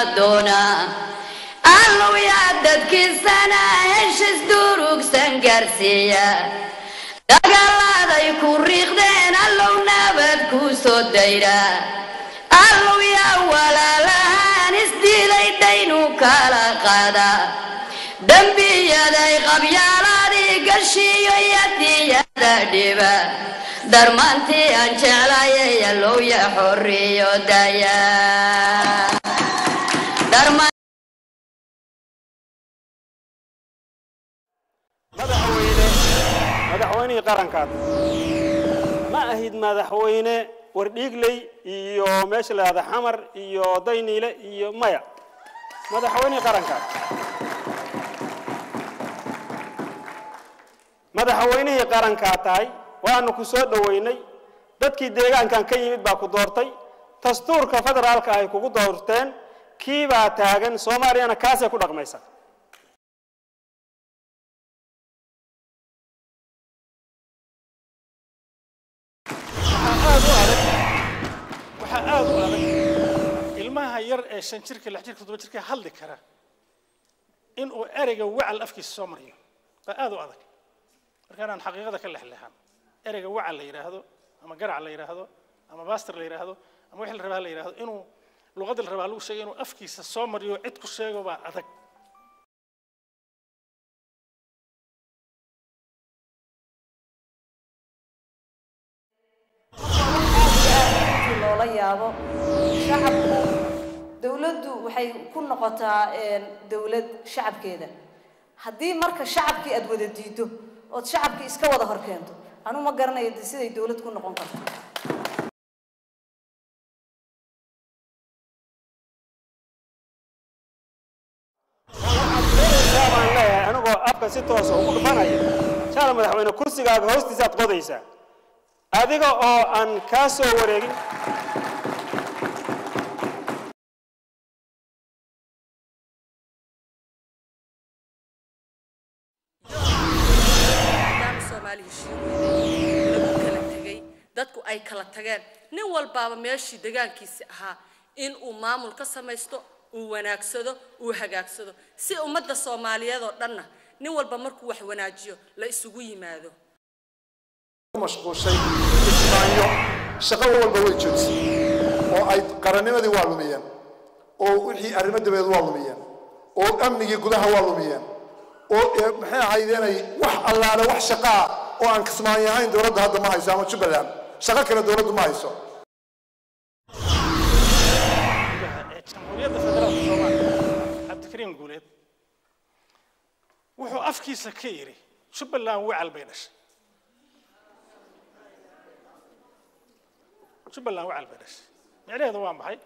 doona allow yaa dadkiisana heshis durugsan gaarsiiya dagaaladay ku riiqdeen allow nabad ku soo dayra allow yaa walaalahaan isdiilay daynu kala qaada dembiyaday qabyaaladii gashiyo yadiyada dhiba darmaantii aan jeclayay allow ya xoriyo daya madaxweyne madaxweynihii qarankaad ma ahid madaxweyne wardhiigley iyo meesha la yahda xamar iyo dayniile iyo maya madaxweynihii qarankaad madaxweynihii qarankaa tahay waanu ku soo dhoweynay dadkii deegaankan ka yimid baa ku doortay dastuurka federaalka ay kugu doorteen kiibaa taagan soomaaliyana kaasay ku dhaqmaysa waxaa aad u adag ilmaha yar ee shan jirka lix jirka toddoba jirka hadli kara inuu ereyga wacal afkiisa soo mariyo baa aad u adag marka inaan xaqiiqada ka lexleexan ereyga wacal la yidhaahdo ama garac la yidhaahdo ama baster la yidhaahdo ama wixii la rabaa la yidhaahdo inuu luqadda la rabaa lagu sheegay inuu afkiisa soo mariyo cid ku sheego baa adag intii loola yaabo shacabku dowladdu waxay ku noqotaa dowlad shacabkeeda haddii marka shacabkii aad wada diido ood shacabkii iska wada hor keento anu ma garanayo de siday dowlad ku noqon karto baan leeyahay anigoo afka si toosa ugu dhufanaya shaala madaxweyne kursigaaga hoostiisaad qodaysaa adiga oo aan kaa soo wareegin maadaama soomaali heshiin weyday lagu kala tegay dadku ay kala tageen nin walbaaba meeshii degaankiisi ahaa in uu maamul ka samaysto uu wanaagsado uu hagaagsado si ummadda soomaaliyeed oo dhanna nin walba markuu wax wanaajiyo la isugu yimaado mashquushay ismaanyo shaqo walba way joojisay oo ay qarannimadii waa lumiyeen oo wixii arrimo dabeed waa lumiyeen oo amnigii gudaha waa lumiyeen oo ee, maxay ahaydeenay wax allaale wax shaqaa oo aan kismaanyo ahayn dowladda hadda ma hayso ama jubbaland shaqo kale dowladdu ma hayso ee jamhuuriyadda federaalka soomaaliya cabdikariim guuleed wuxuu afkiisa ka yidhi jubbaland wacal bay dhashay jubbaland wacal bay dhashay micnaheedu waa maxay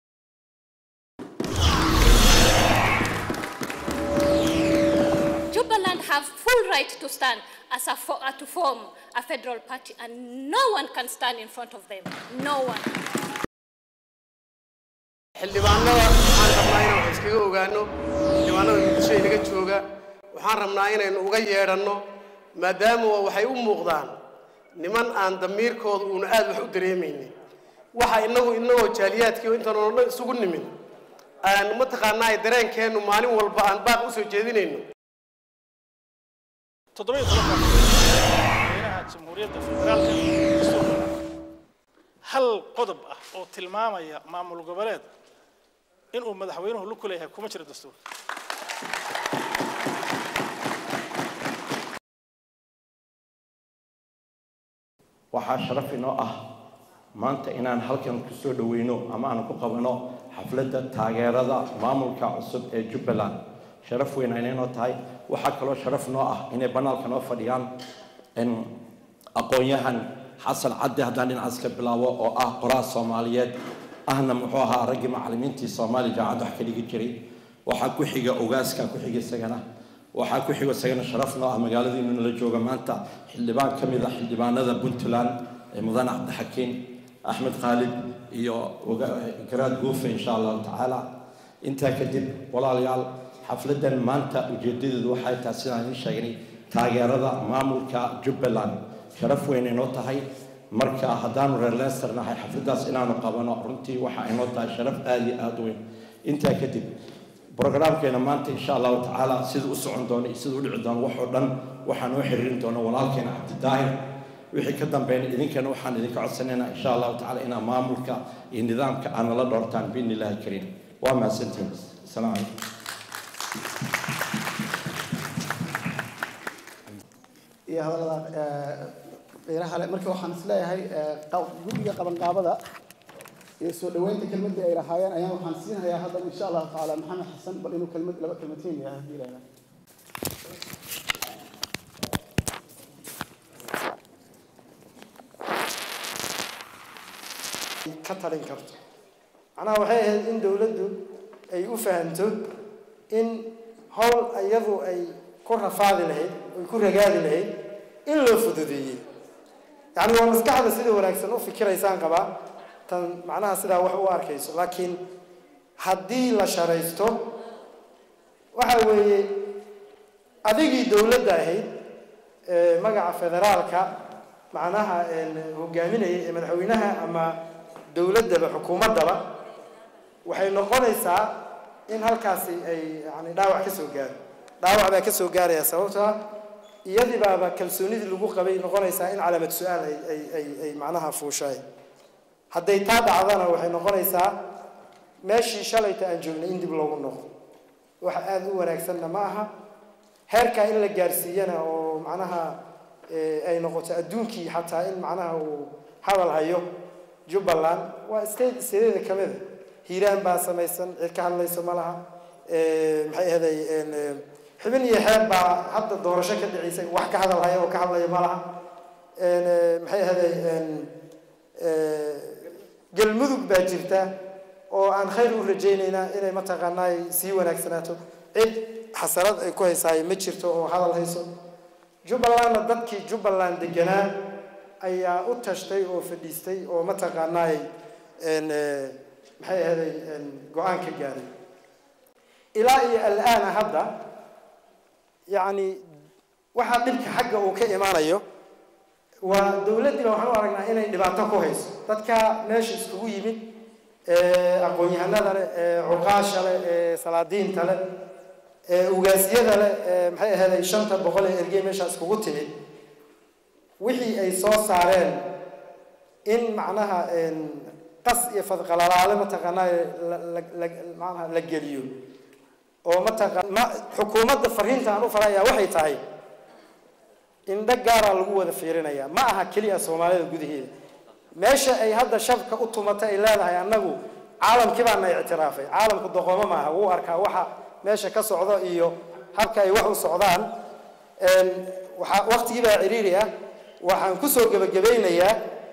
Jubaland have full right to stand as a fo- uh, to form a federal party, and no one can stand in front of them. No one. xildhibaanada waxaan rabnaa inaan wax iskaga ogaano xildhibaanada muqdisho inaga jooga waxaan rabnaa inaynu uga yeedhanno maadaama waxay u muuqdaan niman aan damiirkooda uuna aad wax u dareemaynin waxa inagu inagoo jaaliyaadkii intaan oo dhan isugu nimin aan mataqaanaa dareenkeennu maalin walba aan baaq usoo jeedinayno toddoba iyo tobanka madaxweynaha jamhuuriyadda federaalka dastuurka hal qodob ah oo tilmaamaya maamul goboleed inuu madaxweynuhu lug ku leeyahay kuma jiro dastuurka waxaa sharaf inoo ah maanta inaan halkan ku soo dhoweyno ama aan ku qabano xafladda taageerada maamulka cusub ee jubbaland sharaf weyn ayna inoo tahay waxaa kaloo sharaf noo ah inay banaalka noo fadhiyaan in aqoon-yahan xasan cadde haddaan dhinacaas ka bilaabo oo ah qoraal soomaaliyeed ahna muxuu ahaa raggii macallimiintii soomaaliya jaacad wax ka dhigi jiray waxaa ku xiga ogaaska ku xiga isagana waxaa ku xigo isagana sharaf noo ah magaaladiinu nala jooga maanta xildhibaan ka mid ah xildhibaanada puntland ee mudane cabdixakiin axmed khaalid iyo oga- garaad guufe insha allahu tacaala intaa kadib walaalayaal xafladdan maanta ujeedadeedu waxay tahay sidaan idiin sheegnay taageerada maamulka jubbaland sharaf weyn inoo tahay marka haddaanu reer leester nahay xafladdaas inaanu qabano runtii waxa inoo tahay sharaf aad iyo aad u weyn intaa kadib brogaraamkeena maanta insha allahu tacaala siduu u socon doono iyo siduu u dhici doono wax oo dhan waxaan noo xiriirin doona walaalkeena cabdidaahir wixii ka dambeeyna idinkana waxaan idinka codsanaynaa insha allahu tacaala inaa maamulka iyo nidaamka aad nala dhoortaan biidni illaahi kariim waa mahadsantihiin asalaamu calaykum iyo hadallada qiiraha leh marka waxaan isleeyahay guddiga qabanqaabada iyo soo dhoweynta kelmadii ay lahaayeen ayaan waxaan siinhayaa haddana insha allahu tacaala maxamed xasan bal inuu kelmad laba kelmateen yahay haddii ilaahay ka talin karto macnaha waxay ahayd in dowladdu ay u fahanto in howl iyadu ay ku rafaadi lahayd ay ku ragaadi lahayd in loo fududeeyey yacni waa maskaxda sida wanaagsan u fikiraysaan qabaa tan macnaha sidaa wax u arkayso laakiin haddii la sharaysto waxa weeye adigii dowladda ahayd ee magaca federaalka macnaha hogaaminaya ee madaxweynaha ama dowladdaba xukuumaddaba waxay noqonaysaa in halkaasi ay yani dhaawac ka soo gaaro dhaawac baa ka soo gaaraya sababtoo ah iyadii baaba kalsoonidii lagu qabay noqonaysaa in calaamad su-aal ay ay ay ay macnaha fuushaay hadday taa dhacdana waxay noqonaysaa meeshii shalayta aan joognay in dib loogu noqdo wax aada u wanaagsanna ma aha heerkaa in la gaarsiiyana oo macnaha ay noqoto adduunkii xataa in macnaha uu hadal hayo jubbaland waa state stateeda ka mida hiiraan baa samaysan cid ka hadlayso ma laha maxay ahaday xubin iyo xeeb baa hadda doorasho ka dhicaysa wax ka hadal haya oo ka hadlaya ma laha maxay ahaday galmudug baa jirta oo aan khayr u rajaynaynaa inay mataqaanaa sii wanaagsanaato cid xasarad ay ku haysaay ma jirto oo hadal hayso jubbalandna dadkii jubbaland deganaa ayaa u tashtay oo fadhiistay oo mataqaanaay maxay ahaday go-aan ka gaaray ilaa iyo alaana hadda yacni waxaa dhibka xagga uu ka imaanayo waa dowladdiiba waxaan u aragnaa inay dhibaato ku hayso dadka meesha iskugu yimid aqoon-yahanada leh ee cuqaasha leh ee salaadiinta leh ee ugaasyada leh ee maxay ahaday shanta boqol ee ergey meesha iskugu timid wixii ay soo saareen in macnaha qas iyo fadqalalaale mataqaanaa manaha la geliyo oo mataqa xukuumadda fariinta aan u falayaa waxay tahay indho gaaraa lagu wada fiirinayaa ma aha keliya soomaalida gudaheeda meesha ay hadda shabka u tumatay ay leedahay annagu caalamkii baana ictiraafay caalamku doqomo maaha wuu arkaa waxa meesha ka socdo iyo habka ay wax u socdaan waxa waqtigii baa ciriiri ah waxaan kusoo gebagabaynayaa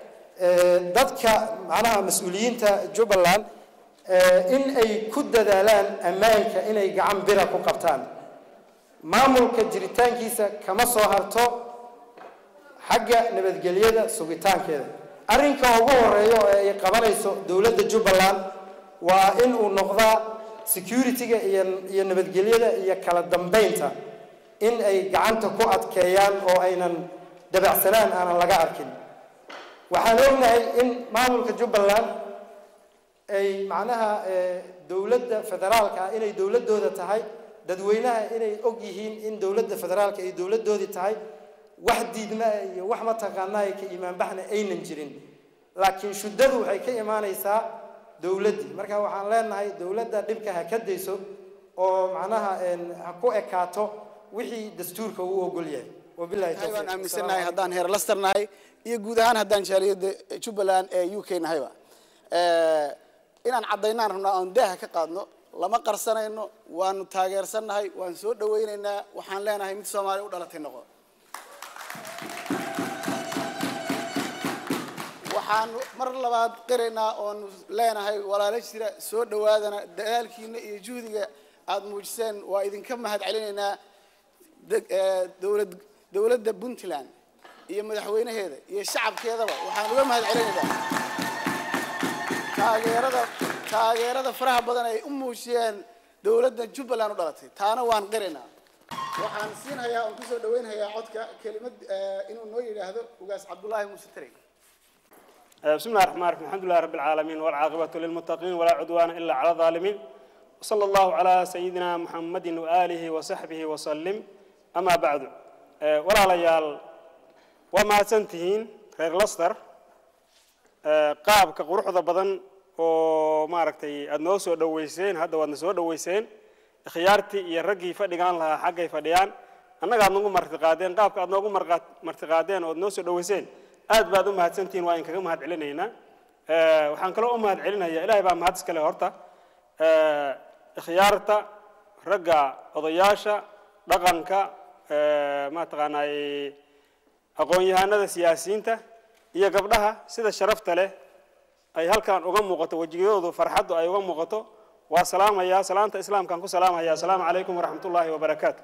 dadka macnaha mas-uuliyiinta jubbaland in ay ku dadaalaan ammaanka inay gacan bira ku qabtaan maamulka jiritaankiisa kama soo harto xagga nabadgelyada sugitaankeeda arrinka ugu horeeya oo ay qabanayso dowladda jubbaland waa in uu noqdaa security-ga iyo iyo nabadgelyada iyo kala dambeynta in ay gacanta ku adkeeyaan oo aynan dabacsanaan aanan laga arkin waxaan ognahay in maamulka jubbaland ay macnaha dowladda federaalka ah inay dowladdooda tahay dadweynaha inay og yihiin in dowladda federaalka ay dowladdoodii tahay wax diidmaa iyo wax mataqaanaa ka imaanbaxna aynan jirin laakiin shuddadu waxay ka imaanaysaa dowladdii marka waxaan leenahay dowladda dhibka ha ka dayso oo macnaha ha ku ekaato wixii dastuurka uu ogol yahay wabilahi tawfiiq waan aaminsanahay haddaan heer laster nahay iyo guud ahaan haddaan jaaliyadda jubbaland ee u k nahayba inaan caddaynaan rabnaa oon daaha ka qaadno lama qarsanayno waanu taageersannahay waan soo dhawaynaynaa waxaan leenahay mid soomaaliya u dhalatay noqo waxaan mar labaad qiraynaa oonu leenahay walaalo jira soo dhowaadana dadaalkiina iyo juhdiga aada muujiseen waa idinka mahad celinaynaa dowlad dowladda puntland iyo madaxweynaheeda iyo shacabkeedaba waxaan uga mahad celinaynaa taageerada taageerada faraha badan ay u muujiyeen dowladda jubbaland u dhalatay taana waan qiraynaa waxaan siinhayaa oon kusoo dhaweynhayaa codka kelimad inuu noo yidhaahdo ugaas cabdullaahi muuse tarey بسم الله الرحمن الرحيم الحمد لله رب العالمين والعاقبة للمتقين ولا عدوان إلا على الظالمين وصلى الله على سيدنا محمد وآله وصحبه وسلم أما بعد آه، ولا ليال وما سنتهين غير لستر qaabka quruxda badan oo maaragtay aada noo soo dhoweyseen hadda waadna soo dhoweyseen ikhyaartii iyo raggii fadhigaan lahaa xaggay fadhiyaan annaga aad nagu martiqaadeen qaabka aad noogu marqa- martiqaadeen ood noo soo dhoweyseen aad baad u mahadsantihiin waa in kaga mahad celinaynaa Eh, waxaan kaloo u mahad celinaya ilaahay baa mahad iskale horta Eh, ikhyaarta ragga odayaasha dhaqanka eh, mataqaanaa aqoon-yahanada siyaasiyiinta iyo gabdhaha sida sharafta leh ay halkan uga muuqato wejigoodu farxaddu ay uga muuqato waa salaamayaa salaanta islaamkaan ku salaamaya asalaamu calaykum waraxmat ullaahi wabarakaatu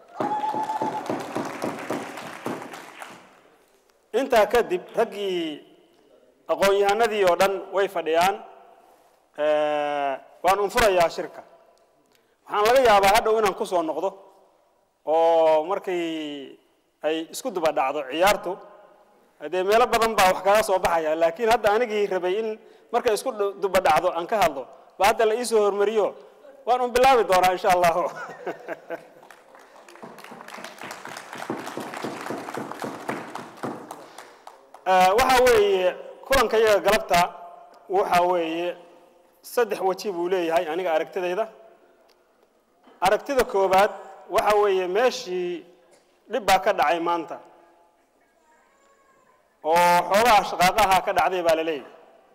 intaa kadib raggii aqoon-yahanadii oo dhan way fadhiyaan Eh, waan unfurayaa shirka waxaan laga yaabaa hadhow inaan ku soo noqdo oo markay ay isku duba dhacdo ciyaartu haddee meelo badan baa wax kaga soo baxaya laakiin hadda anigii rabay in markay isku du- duba dhacdo aan ka hadlo ba hadda la iisoo hormariyo waan un bilaabi doonaa insha allahu Eh, waxa weeye kulanka iyaga galabta waxa weeye saddex weji buu leeyahay aniga aragtidayda aragtida koowaad waxa weeye meeshii dhib baa ka dhacay maanta oo xoogaha shaqaaqaha ka dhacday baa la leeyahay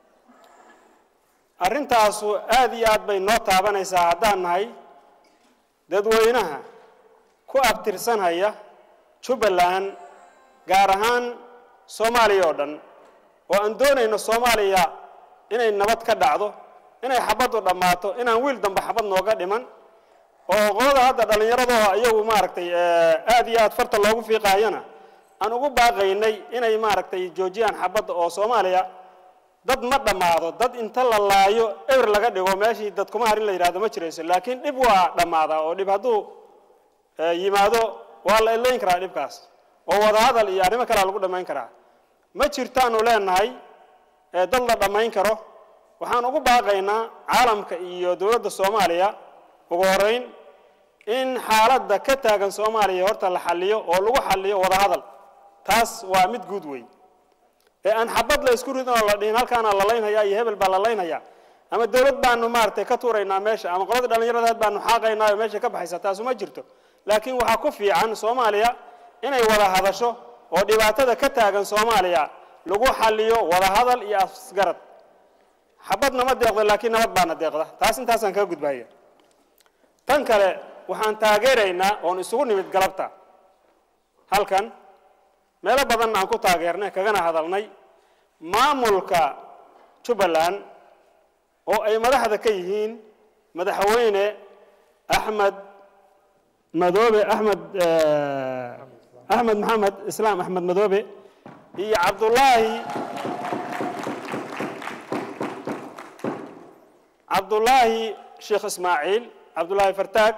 arrintaasu aad iyo aad bay noo taabanaysaa haddaan nahay dadweynaha ku abtirsanhaya jubbaland gaar ahaan soomaaliya oo dhan oo aan doonayno soomaaliya inay nabad ka dhacdo inay xabaddu dhammaato inaan wiil dambe xabad nooga dhiman oo qolada hadda dhallinyaradoo iyagu maaragtay eh, aad iyo aad farta loogu fiiqaayana aan ugu baaqaynay inay maaragtay joojiyaan xabadda oo soomaaliya dad ma dhammaado dad inta la laayo eber laga dhigo meeshii dad kuma harin la yidhahdo ma jirayso laakiin dhib waa dhammaadaa oo dhib hadduu eh, yimaado waa la ellayn karaa dhibkaas oo wadahadal iyo arrimo kalea lagu dhammayn karaa ma jirtaanu leenahay ee dad la dhammayn karo waxaan ugu baaqaynaa caalamka iyo dowladda soomaaliya ugu horeyn in xaaladda ka taagan soomaaliya horta la xalliyo oo lagu xalliyo wadahadal taas waa mid guud wey ee aan xabad la isku ridin oo la dhihin halkaana la laynhayaa iyo hebel baa la laynhayaa ama dowlad baanu maaragtay ka tuuraynaa meesha ama qoladii dhallinyaradaad baanu xaaqaynaa oo meesha ka baxaysa taasu ma jirto laakiin waxaa ku fiican soomaaliya inay wada hadasho oo dhibaatada ka taagan soomaaliya lagu xalliyo wada hadal iyo asgarad xabad nama deeqdo laakiin nabad baana deeqda taas intaasaan kaga gudbaya tan kale waxaan taageeraynaa oon isugu nimid galabta halkan meelo badanna aan ku taageernay kagana hadalnay maamulka jubbaland oo ay madaxda ka yihiin madaxweyne axmed madoobe axmed eh, axmed maxamed islaam axmed madoobe iyo cabdullaahi cabdullaahi sheekh ismaaciil cabdullaahi fartaag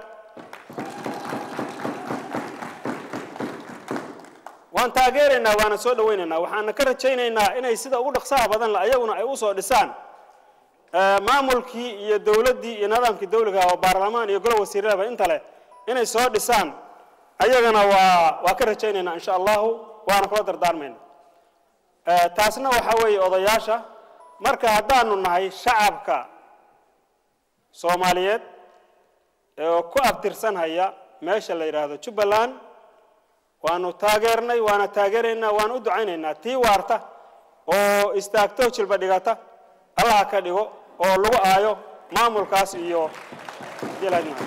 waan taageeraynaa waana soo dhawaynaynaa waxaana ka rajaynaynaa inay sida ugu dhaqsaha badan le ayaguna ay usoo dhisaan eh, maamulkii iyo dowladdii iyo nidaamkii dawliga oo baarlamaan iyo golo wasiirada inta leh inay soo dhisaan ayagana waa waa ka rajaynaynaa insha allahu waana kula dardaarmayna Eh, taasna waxaa weeye odayaasha marka haddaanu nahay shacabka soomaaliyeed ee ku abtirsanhaya meesha la yidhaahdo jubbaland waanu taageernay waana taageeraynaa waana u ducaynaynaa tii waarta oo istaagto jilba dhigata allaha ka dhigo oo lagu aayo maamulkaas iyo jilad-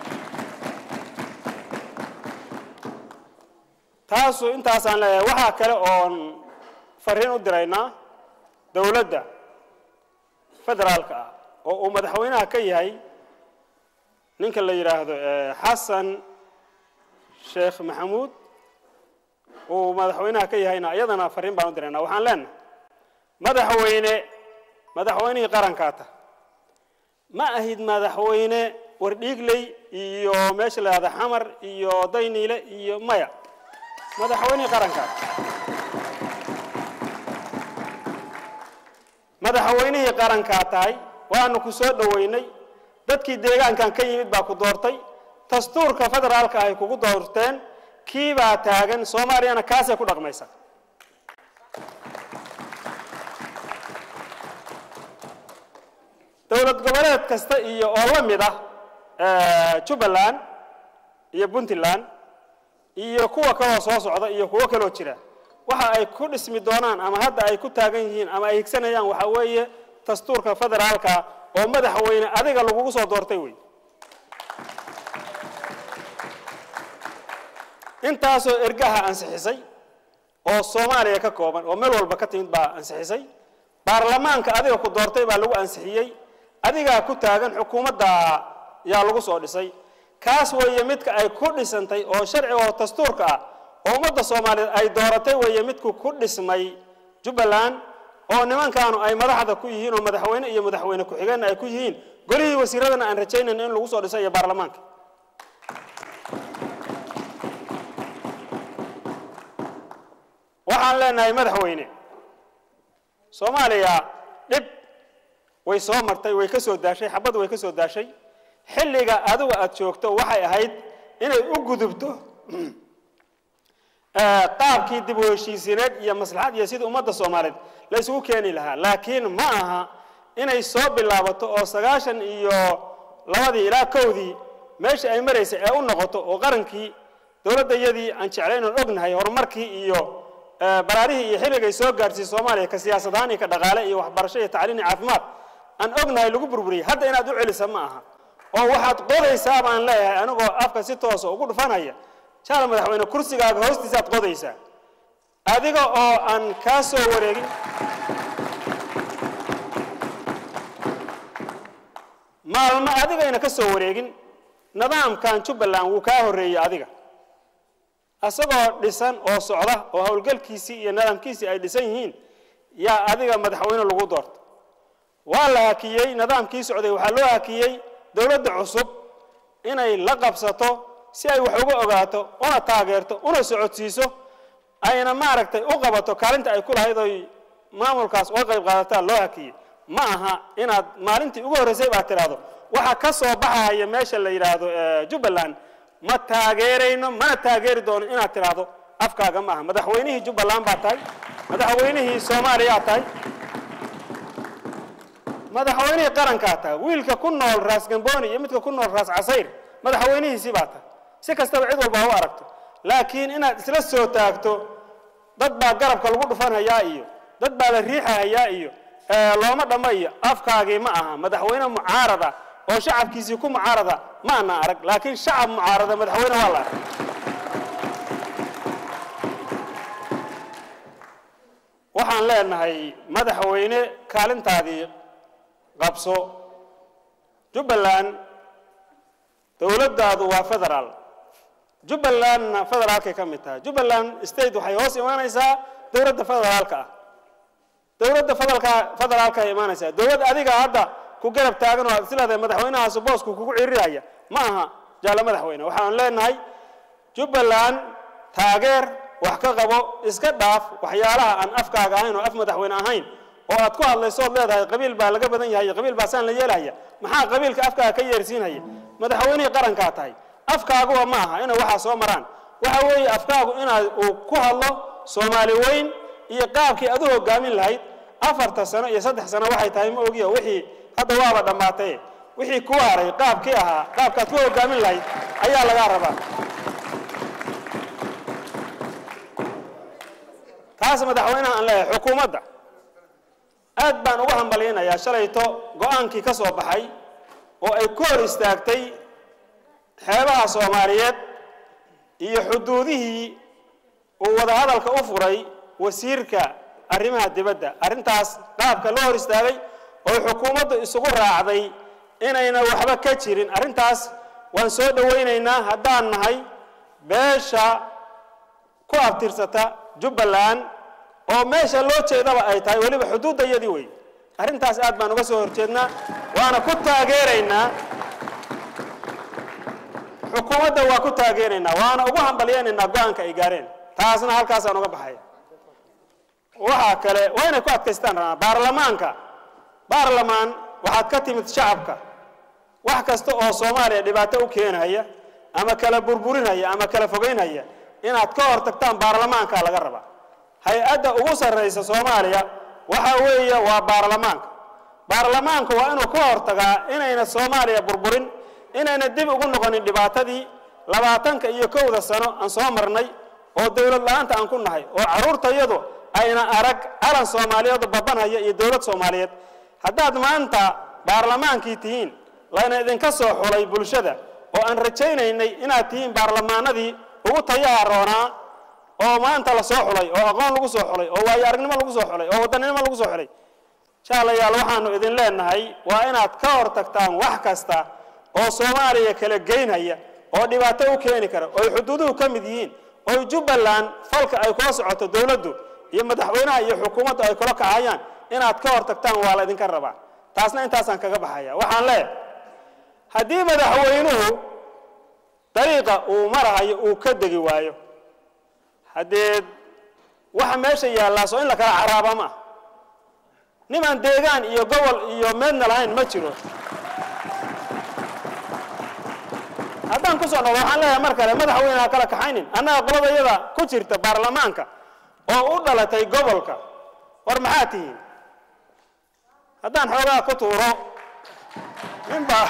taasu intaasaan leeyahay waxaa kale oon fariin u diraynaa dowladda federaalka ah oo uu madaxweynaha ka yahay ninka la yidhaahdo eh, xasan sheekh maxamuud uu madaxweynaha ka yahayna iyadana fariin baan u diraynaa waxaan leenahay madaxweyne madaxweynihii qarankaa ta ma ahid madaxweyne wardhiigley iyo meesha la yidhahdo xamar iyo dayniile iyo maya madaxweynihii qarankaa madaxweynihii qarankaa tahay waanu ku soo dhoweynay dadkii deegaankan ka yimid baa ku doortay dastuurka federaalka ay kugu doorteen kiibaa taagan soomaaliyana kaasay ku dhaqmaysa dowlad goboleed kasta iyo oo la mid ah jubbaland iyo puntland iyo kuwa kaloo soo socda iyo kuwo kaloo jira waxa ay ku dhismi doonaan ama hadda ay ku taagan yihiin ama ay higsanayaan waxa weeye dastuurka federaalka oo madaxweyne adiga lagugu soo doortay wey intaasoo ergaha ansixisay oo soomaaliya ka kooban oo meel walba ka timid baa ansixisay baarlamaanka adiga ku doortay baa lagu ansixiyey adigaa ku taagan xukuumadda yaa lagu soo dhisay kaas weeye midka ay ku dhisantay oo sharciga oo dastuurka ah oo ummadda soomaaliyeed ay dooratay weeye midku ku dhismay jubbaland oo nimankaanu ay madaxda ku yihiin oo madaxweyne iyo madaxweyne ku-xigeenna ay ku yihiin golihii wasiiradana aan rajaynayna in lagu soo dhisay iyo baarlamaanka waxaan leenahay madaxweyne soomaaliya dhib way soo martay way ka soo daashay xabad way ka soo daashay xilliga adigu aada joogto waxay ahayd inay u gudubto qaabkii dib u heshiisineed iyo maslaxad iyo sidii ummadda soomaaliyeed la isugu keeni lahaa laakiin ma aha inay soo bilaabato oo sagaashan iyo labadii ilaa kowdii meesha ay maraysay ee u noqoto oo qarankii dowladdayadii aan jeclayn oon ognahay horumarkii iyo baraarihii iyo xilligay soo gaadhsiisay soomaaliya ka siyaasad ahaan iyo ka dhaqaale iyo waxbarasho iyo tacliin iyo caafimaad aan ognahay lagu burburiyey hadda inaad u celisa ma aha oo waxaad qodaysaa baan leeyahay anigoo afka si toosa ugu dhufanaya jaal madaxweyne kursigaaga hoostiisaad qodaysaa adiga oo aan kaa soo wareegin maalmo adigayna ka soo wareegin nidaamkan jubbaland wuu kaa horreeyey adiga isagoo dhisan oo socda oo howlgalkiisii iyo nidaamkiisii ay dhisan yihiin yaa adiga madaxweyne lagu doorta waa la hakiyey nidaamkii socday waxaa loo hakiyey dowladda cusub inay la qabsato si ay wax uga ogaato una taageerto una socodsiiso ayna maaragtay u qabato kaalinta ay ku lahayd oy maamulkaas uga qayb qaadataa loo hakiyey ma aha inaad maalintii ugu horreysay baad tidhaahdo waxa ka soo baxaya meesha la yidhaahdo jubbaland ma taageerayno mana taageeri doono inaad tidhaahdo afkaaga ma aha madaxweynihii jubbaland baa tahay madaxweynihii soomaaliyaa tahay madaxweynihii qarankaa tahay wiilka ku nool raas gamboni iyo midka ku nool raas casayr madaxweynihiisii baa tahay si kastaba cid walba ha u aragto laakiin inaad isla soo taagto dad baa garabka lagu dhufanhayaa iyo dad baa la riixahayaa iyo looma dhamma iyo afkaagii ma aha madaxweyne mucaarada oo shacabkiisii ku mucaarada ma ana arag laakiin shacab mucaarada madaxweyne waa la arag waxaan leenahay madaxweyne kaalintaadii qabso jubbaland dowladdaadu waa federaal jubbalandna federaalkay ka mid tahay jubbaland state waxay hoos imaanaysaa dowladda federaalka ah dowladda federaalka federaalka ay imaanaysaa dowlad adiga hadda ku garab taagan oo aad isleedahay madaxweynahaasi boosku kugu ciriraya ma aha jaallo madaxweyne waxaan leenahay jubbaland taageer wax ka qabo iska dhaaf waxyaalaha aan afkaaga ahayn oo af madaxweyne ahayn oo aad ku hadlayso ood leedahay qabiil baa laga badan yahay qabiil baa saan la yeelaya maxaa qabiilka afkaaga ka yeersiinaya madaxweynihii qarankaa tahay afkaaguba ma aha inay waxaa soo maraan waxa weeye afkaagu inaad uu ku hadlo soomaali weyn iyo qaabkii aad u hogaamin lahayd afarta sano iyo saddex sano waxay tahay ma ogiyo wixii hadda waaba dhammaatay wixii ku haray qaabkii ahaa qaabkaad ku hogaamin lahayd ayaa lagaa rabaa taas madaxweynaha aan leeyahay xukuumadda aad baan uga hambalyaynayaa shalayto go-aankii ka soo baxay oo ay ku hor istaagtay xeebaha soomaaliyeed iyo xuduudihii uu wadahadalka u furay wasiirka arrimaha dibadda arrintaas qaabka loo hor istaagay oo xukuumaddu isugu raacday inayna waxba ka jirin arrintaas waan soo dhowaynaynaa haddaan nahay beesha ku abtirsata jubbaland oo meesha loo jeedaba ay tahay weliba xuduuddayadii wey arrintaas aad baan uga soo horjeednaa waana ku taageeraynaa xukuumadda waa ku taageeraynaa waana ugu hambalyaynaynaa go-aanka ay gaareen taasna halkaasaan uga baxaya waxaa kale waa inay ku adkaystaan rabaa baarlamaanka baarlamaan waxaad ka timid shacabka wax kasta oo soomaaliya dhibaato u keenaya ama kala burburinaya ama kala fogeynaya inaad ka hortagtaan baarlamaanka laga rabaa hay-adda ugu sarraysa soomaaliya waxa weeye waa baarlamaanka baarlamaanku waa inuu ka hortagaa inayna soomaaliya burburin inayna dib ugu noqonin dhibaatadii labaatanka iyo kowda sano aan soo marnay oo dowlad la-aanta aan ku nahay oo carruurtayadu ayna arag calan soomaaliyeed oo babanhaya iyo dowlad soomaaliyeed haddaad maanta baarlamaankii tihiin layna idinka soo xulay bulshada oo aan rajaynaynay inaad tihiin baarlamaanadii ugu tayaha roonaa oo maanta la soo xulay oo aqoon lagu soo xulay oo waayo aragnimo lagu soo xulay oo wadannimo lagu soo xulay jaalayaal waxaanu idin leenahay waa inaad ka hortagtaan wax kasta oo soomaaliya kala geynaya oo dhibaato u keeni kara oo ay xuduuduhu ka mid yihiin oo jubbaland falka ay kula socoto dowladdu iyo madaxweynaha iyo xukuumaddu ay kula kacayaan inaad ka hortagtaan waa la idinka rabaa taasna intaasaan kaga baxaya waxaan leeyahay haddii madaxweynuhu dariiqa uu marahayo uu ka degi waayo haddee waxa meesha yaallaa soo in la kala caraaba ma ah nimaan deegaan iyo gobol iyo meedna lahayn ma jiro haddaan ku soo noqdo waxaan leeyahay mar kale madaxweyne ha kala kaxaynin annaga qoladayada ku jirta baarlamaanka oo u dhalatay gobolka war maxaa tihiin haddaan xoogaa ku tuuro ninbaa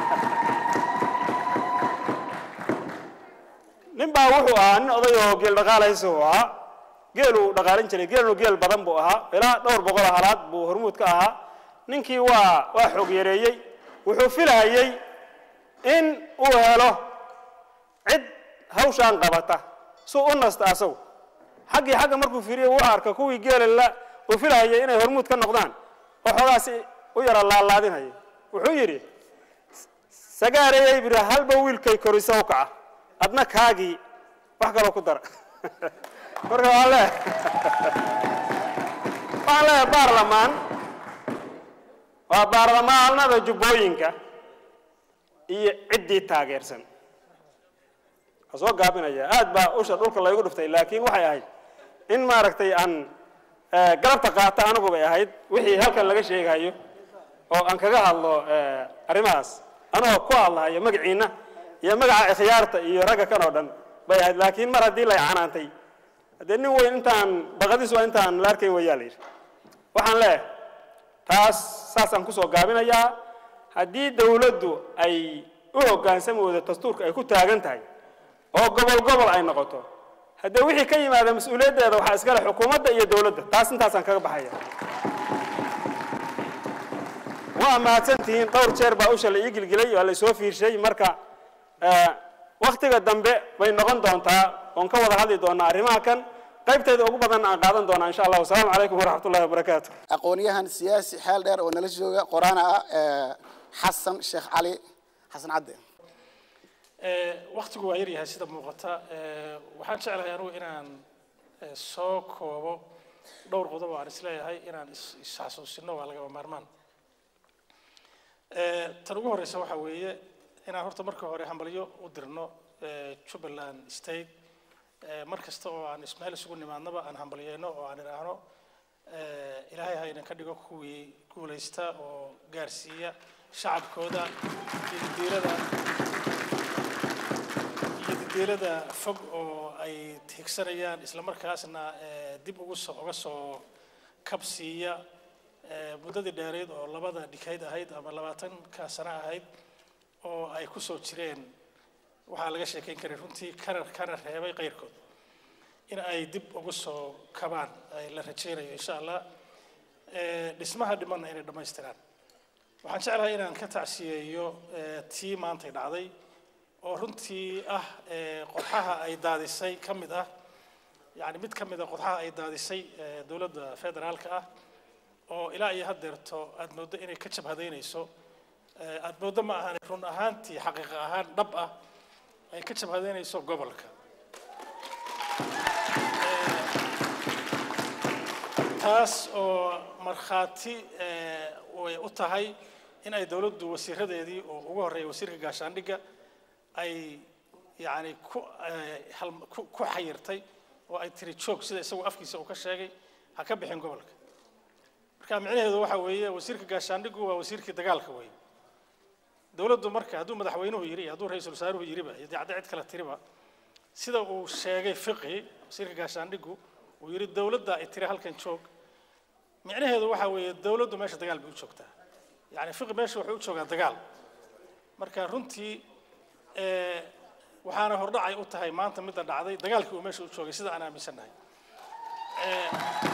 ninbaa wuxuu ahaa nin odayoo geel dhaqaalaysa uu ahaa geeluu dhaqaalin jiray geelnu geel badan buu ahaa ilaa dhowr boqol oo halaad buu hormuud ka ahaa ninkii waa waa xoog yareeyey wuxuu filayey in uu helo cid hawshaan qabata suu u nasta asagu xaggii xagga markuu fiiriyey wuu arka kuwii geela la uu filahayay inay hormuud ka noqdaan oo xoogaasi u yara laalaadinaya wuxuu yidhi sagaarayay biri halba wiilkay korisa u kaca adna kaagii wax kaloo ku dara marka waan leeyahay waxaan leeyahay baarlamaan waa baarlamaanada jubbooyinka iyo ciddii taageersan waa soo gaabinaya aad baa usha dhulka laygu dhiftay laakiin waxay ahayd in maaragtay aan galabta qaata anigu bay ahayd wixii halkan laga sheegayo oo aan kaga hadlo arrimahaas anigoo ku hadlahayo magaciina iyo magaca ikhyaarta iyo ragga kan oo dhan bay ahayd laakiin mar haddii lay canaantay haddee nin weyn intaan baqadiis waa intaan la arkayn wayaa la yidhi waxaan leeyahay taas saasaan kusoo gaabinayaa haddii dawladdu ay u hoggaansami weydo dastuurka ay ku taagan tahay oo gobol gobol ay noqoto haddee wixii ka yimaada mas-uuliyaddeeda waxaa iskale xukuumadda iyo dawladda taas intaasaan kaga baxaya waa mahadsantihiin dhowr jeer baa usha la ii gilgilay waa la soo fiirshay marka waktiga dambe bay noqon doontaa oon ka wada hadli doonaa arrimaha kan qaybteeda ugu badan aan qaadan doonaa insha allah wasalaamu calaykum waraxmat ullahi wabarakaatu aqoon-yahan siyaasi xeel dheer oo nala jooga qoraana ah xasan sheekh cali xasan cadde waktigu waa yaryahay sida muuqata waxaan jeclahay anugu inaan soo koobo dhowr qodob oo aan isleeyahay inaan is-xasuusino waa lagaba maarmaan tan ugu horeysa waxaa weeye inaan horta marka hore hambalyo u dirno jubbaland state mar kasta oo aan ismeel isugu nimaadnaba aan hambalyeyno oo aan idhaahno ilaahay ha idinka dhigo kuwii guulaysta oo gaarsiiya shacabkooda iyo didiilada iyo didiilada fog oo ay higsanayaan isla markaasna dib ugu soo uga soo kabsiiya muddadii dheereyd oo labada dhikayd ahayd ama labaatanka sano ahayd oo ay ku soo jireen waxaa laga sheekayn karay runtii kana kana reebay qayrkood in ay dib ugu soo kabaan ay la rajaynayo insha allah dhismaha dhimanna inay dhammaystiraan waxaan jeclahay inaan ka tacsiyeeyo tii maantay dhacday oo runtii ah qodxaha ay daadisay ka mid ah yani mid ka mid a qodxaha ay daadisay dowladda federaalka ah oo ilaa iyo haddeerto aada mooddo inay ka jabhadaynayso aada mooddo ma ahan run ahaantii xaqiiqa ahaan dhab ah ay ka jabhadaynayso gobolka taas oo markhaati way u tahay in ay dowladdu wasiiradeedii oo ugu horreeya wasiirka gaashaandhigga ay yacni ku ku ku xayirtay oo ay tiri joog sida isagu afkiisa uu ka sheegay ha ka bixin gobolka marka micnaheedu waxa weeye wasiirka gaashaandhiggu waa wasiirkii dagaalka weeye dowladdu marka hadduu madaxweynuhu yidhi iyo hadduu ra-iisul wasaaruhu yidhiba iyo dacda cid kale tiriba sida uu sheegay fiqi wasiirka gaashaandhigu uu yidhi dowladda ay tiri halkan joog micnaheedu waxaa weeye dowladdu meesha dagaal bay u joogtaa yacni fiqi meesha wuxuu u joogaa dagaal marka runtii eh, waxaana hordhacay u tahay maanta midda dhacday dagaalkii uu meesha u joogay sida aan aaminsannahay Eh,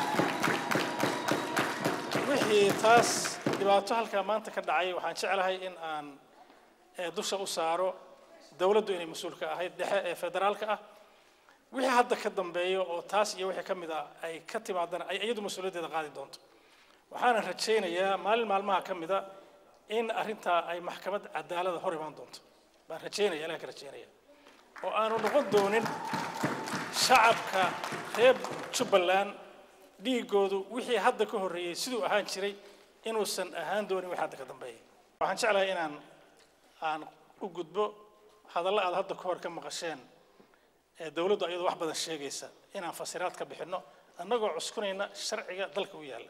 wixii taas dhibaato halkaa maanta ka dhacay waxaan jeclahay in aan eh, dusha u saaro dowladdu inay mas-uulka ahayd dhexe ee federaalka ah wixii hadda ka dambeeyo oo taas iyo wixii ka mid ah ay ka timaadana ay iyadu mas-uuliyaddeeda qaadi doonto waxaana rajaynayaa maalin maalmaha ka mida in arrintaa ay maxkamad cadaalada hor imaan doonto baan rajaynaya ilaha ka rajaynaya oo aanu noqon doonin shacabka reer jubbaland dhiigoodu wixii hadda ka horreeyey siduu ahaan jiray inuusan ahaan doonin wixii hadda ka dambeeyay waxaan jeclahay inaan aan u gudbo hadallo aad hadda ka hor ka maqasheen ee dowladdu iyadoo wax badan sheegaysa inaan fasiraad ka bixinno annagoo cuskunayna sharciga dalka u yaalla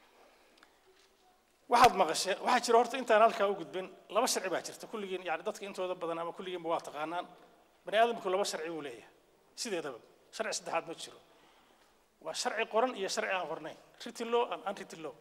waxaad maqasheen waxaa jira horta intaan halkaa u gudbin laba sharci baa jirta kulligiin yani dadka intooda badan ama kulligiinba waa taqaanaan bani aadamku laba sharci buu leeyahay sideedaba sharci saddexaad ma jiro waa sharci qoran iyo sharci aan qornayn written law and unwritten law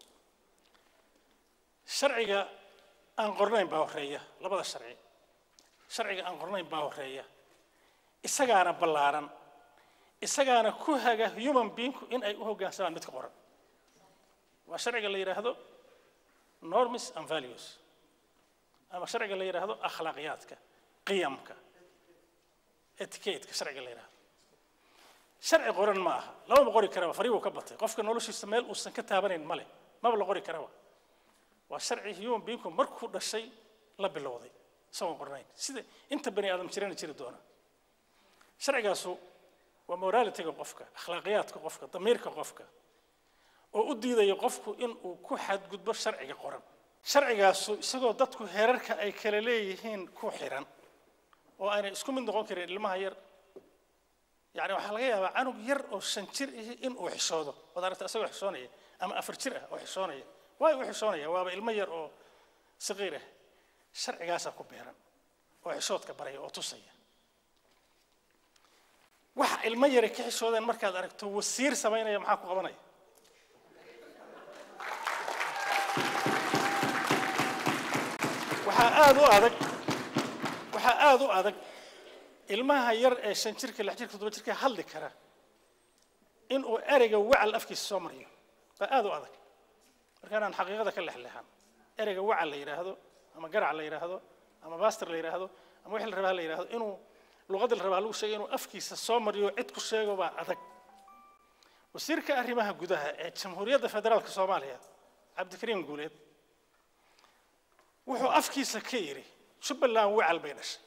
sharciga aan qornayn baa horeeya labada sharci sharciga aan qornayn baa horeeya isagaana ballaaran isagaana ku haga human beingku in ay u hoggaansamaan midka qoran waa sharciga la yidhaahdo norms and values ama sharciga la yidhaahdo akhlaaqiyaadka qiyamka etiquette-ka sharciga la yidhaahdo sharci qoran ma aha lamaba qori karaba fari buu ka batay qofka noloshiisa meel uusan ka taabanayn male maba la qori karaba waa sharci human beingku markuu dhashay la bilowday isagoon qornayn sida inta bani aadam jirana jiri doona sharcigaasu waa moralityga qofka akhlaaqiyaadka qofka damiirka qofka oo u diidaya qofku in uu ku xadgudbo sharciga qoran sharcigaasu isagoo dadku heerarka ay kala leeyihiin ku xiran oo aanay isku mid noqon karin ilmaha yar yani waxaa laga yaabaa canug yar oo shan jir ihi in uu xishoodo waad aragta isagoo xishoonaya ama afar jir ah oo xishoonaya waay u xishoonaya waaba ilmo yar oo saqiir ah sharcigaasaa ku beeran oo xishoodka baraya oo tusaya waxa ilmo yare ka xishoodeen markaad aragto wasiir samaynaya maxaa ku qabanaya waxaa aada u adag waxaa aada u adag ilmaha yar ee shan jirka lix jirka toddoba jirka hadli kara in uu ereyga wacal afkiisa soo mariyo baa aada u adag markaanaan xaqiiqada ka lexleexan ereyga wacal la yidhaahdo ama garac la yidhaahdo ama baster la yidhaahdo ama wixii la rabaa la yidhaahdo inuu luqadda la rabaa lagu sheegay inuu afkiisa soo mariyo cid ku sheego baa adag wasiirka arrimaha gudaha ee jamhuuriyadda federaalka soomaaliya cabdikariim guuleed wuxuu afkiisa ka yidhi jubbaland wacal bay dhashay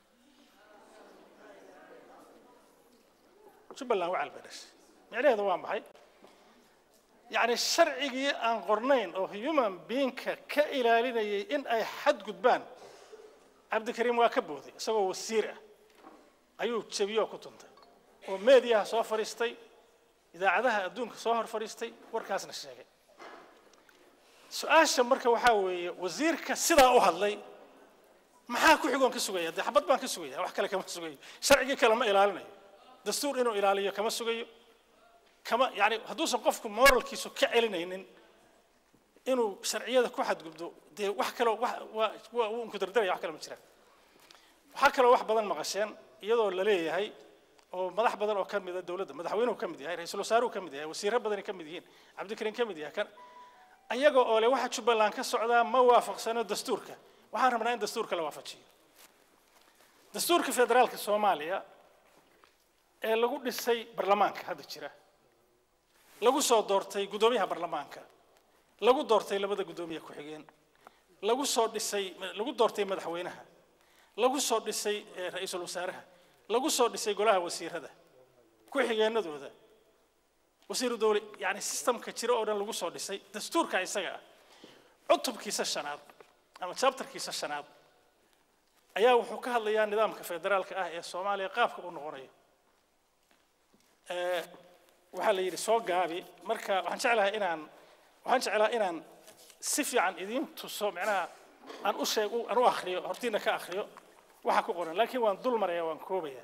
jubbaland wacal bay dhashay micnaheedu waa maxay yacni sharcigii aan qornayn oo human beingka ka ilaalinayay in ay xadgudbaan cabdikariim waa ka booday isagoo wasiir ah ayuu jebiyoo ku tuntay oo meediyaha soo fadhiistay idaacadaha adduunka soo hor fadhiistay warkaasna sheegay su-aasha marka waxaa weeye wasiirka sidaa u hadlay maxaa ku xigoon ka sugaya dee xabad baan ka sugaya wax kale kama sugayo sharcigii kale ma ilaalinayo dastuur inuu ilaaliyo kama sugayo kama yani hadduusan qofku moralkiisu ka celinaynin inuu sharciyada ku xadgudbo dee wax kaloo wax waa waa uu unkudardaraya wax kale ma jiraan waxaa kaloo wax badan maqasheen iyadoo la leeyahay oo madax badan oo ka mida dowladda madaxweynuhu ka mid yahay ra-iisul wasaaruhu ka mid yahay wasiirro badani ka mid yihiin cabdikariin ka mid yahay kan ayaga oo le waxa jubbaland ka socdaa ma waafaqsano dastuurka waxaan rabnaa in dastuurka la waafajiyo dastuurka federaalka soomaaliya ee lagu dhisay baarlamaanka hadda jira lagu soo doortay guddoomiyaha baarlamaanka lagu doortay labada guddoomiye ku-xigeen lagu soo dhisay lagu doortay madaxweynaha lagu soo dhisay eh, ra-iisul wasaaraha lagu soo dhisay golaha wasiirada ku-xigeenadooda wasiiru dowle yani systemka jira oo dhan lagu soo dhisay dastuurka isaga ah cutubkiisa shanaad ama chapterkiisa shanaad ayaa wuxuu ka hadlayaa nidaamka federaalka ah ee soomaaliya qaabka u noqonayo Eh, waxaa la yidhi soo gaabi marka waxaan jeclahay inaan waxaan jeclaa inaan si fiican idiin tuso macnaha aan u sheeg aan u akhriyo hortiina ka akhriyo waxa ku qoran laakiin waan dul maraya waan koobaya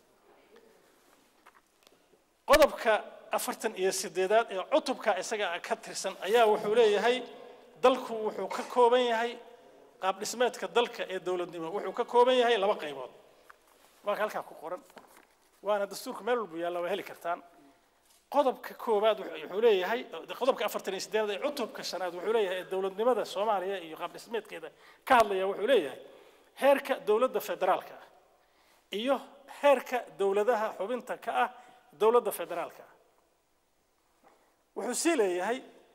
qodobka afartan iyo sideedaad ee cutubka isaga ka tirsan ayaa wuxuu leeyahay dalku wuxuu ka kooban yahay qaab dhismeedka dalka ee dowladnimo wuxuu ka kooban yahay laba qaybood waa halkaa ku qoran waana dastuurka meel walbu yaalla waa heli kartaan qodobka koowaad wuxuu leeyahay qodobka afartan iyo sideedaad ee cutubka shanaad wuxuu leeyahay ee dowladnimada soomaaliya iyo qaab dhismeedkeeda ka hadlaya wuxuu leeyahay heerka dowladda federaalka ah iyo heerka dowladaha xubinta ka ah dowladda federaalka ah wuxuu sii leeyahay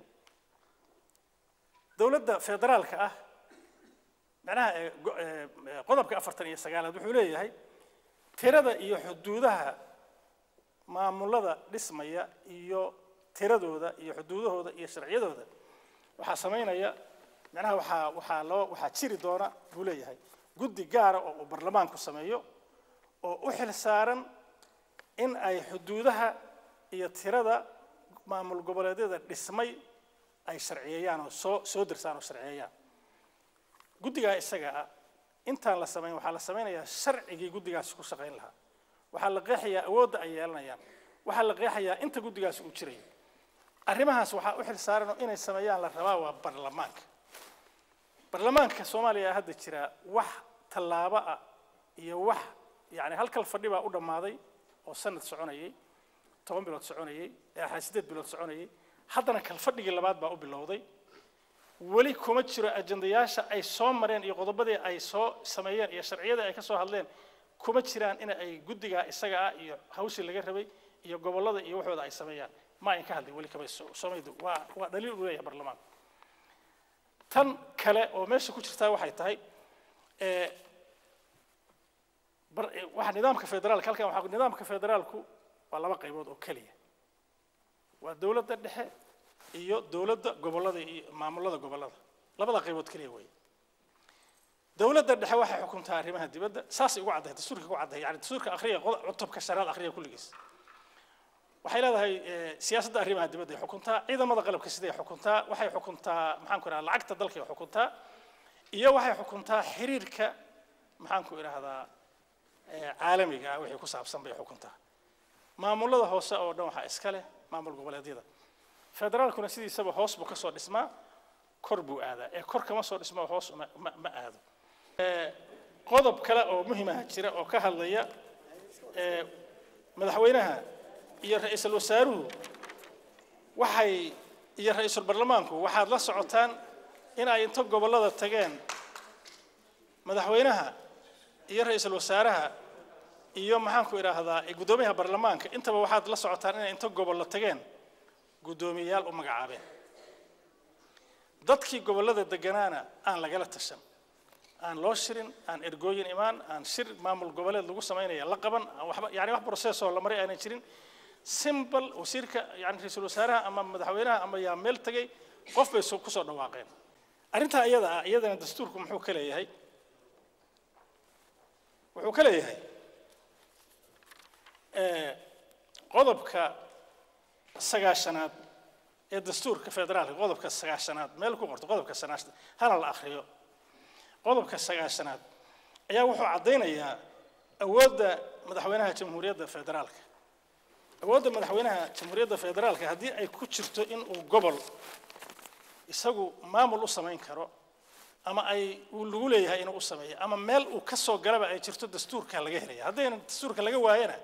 dowladda federaalka ah macnaha qodobka afartan iyo sagaalaad wuxuu leeyahay tirada iyo xuduudaha maamulada dhismaya iyo tiradooda iyo xuduudahooda iyo sharciyadooda waxaa samaynaya macnaha waxaa waxaa loo waxaa jiri doona buu leeyahay guddi gaara oo uu barlamaanku sameeyo oo u xil saaran in ay xuduudaha iyo tirada maamul goboleedyada dhismay ay sharciyeeyaan oo soo soo dirsaan oo sharciyeeyaan guddigaa isaga ah intaan la samayn waxaa la samaynayaa sharcigii guddigaasi ku shaqayn lahaa waxaa la qeexayaa awoodda ay yeelanayaan waxaa la qeexayaa inta guddigaasi uu jirayo arrimahaas waxaa u xil saaran oo inay sameeyaan la rabaa waa barlamaanka barlamaanka soomaaliya hadda jira wax tallaabo ah iyo wax yani halkal fadhi baa u dhammaaday oo sanad soconayay toban bilood soconayay ee sideed bilood soconayay haddana kalfadhigii labaad baa u bilowday weli kuma jiro ajandayaasha ay soo mareen iyo qodobadii ay soo sameeyeen iyo sharciyadii ay ka soo hadleen kuma jiraan in ay guddigaa isaga ah iyo hawshii laga rabay iyo gobollada iyo waxooda ay sameeyaan ma ayn ka hadlin weli kama soomaydu waa waa dhaliil u leeyahay barlamaanka tan kale oo meesha ku jirtaa waxay tahay waxa nidaamka federaalka halkan waxaa nidaamka federaalku waa laba qaybood oo keliya waa dowladda dhexe iyo dowladda gobollada iyo maamulada gobollada labada qaybood keliya weeye dowladda dhexe waxay xukuntaa arrimaha dibadda saasay ugu caddahay dastuurka ugu caddahay yani dastuurka akhriya cutubka shanaad akhriya kulligiis waxay leedahay siyaasadda arrimaha dibadda ay xukuntaa ciidamada qalabka siday xukuntaa waxay xukuntaa maxaan ku idhahdaa lacagta dalkay xukuntaa iyo waxay xukuntaa xiriirka maxaan ku idhahdaa caalamiga ah wixii ku saabsan bay xukuntaa maamulada hoose oo dhan waxaa iska leh maamul goboleedyada federaalkuna sidiisaba hoos buu kasoo dhismaa kor buu aadaa ee kor kama soo dhismo hoos ma ma aado qodob kale oo muhimaha jira oo ka hadlaya madaxweynaha iyo ra-iisul wasaaruhu waxay iyo ra-iisul barlamaanku waxaad la socotaan in ay inta gobollada tageen madaxweynaha iyo ra-iisul wasaaraha iyo maxaanku idhaahdaa guddoomiyaha barlamaanka intaba waxaad la socotaan inay inta gobollo tageen guddoomiyeyaal u magacaabeen dadkii gobollada deganaana aan lagala tashan aan loo shirin aan ergooyin imaan aan shir maamul goboleed lagu samaynaya la qaban aan waxba yani wax processoo la maray aanay jirin simbal wasiirka yani ra-iisul wasaaraha ama madaxweynaha ama yaa meel tegay qof bay ku soo dhawaaqeen arrintaa iyada ah iyadana dastuurku muxuu ka leeyahay wuxuu ka leeyahay qodobka sagaashanaad ee dastuurka federaalka qodobka sagaashanaad meel ku qorto qodobka sagaashanaad hana la akhriyo qodobka sagaashanaad ayaa wuxuu caddaynayaa awoodda madaxweynaha jamhuuriyadda federaalka awoodda madaxweynaha jamhuuriyadda federaalka haddii ay ku jirto in uu gobol isagu maamul u samayn karo ama ay uu lagu leeyahay inuu u sameeyo ama meel uu ka soo galaba ay jirto dastuurka laga helaya haddayna dastuurka laga waayana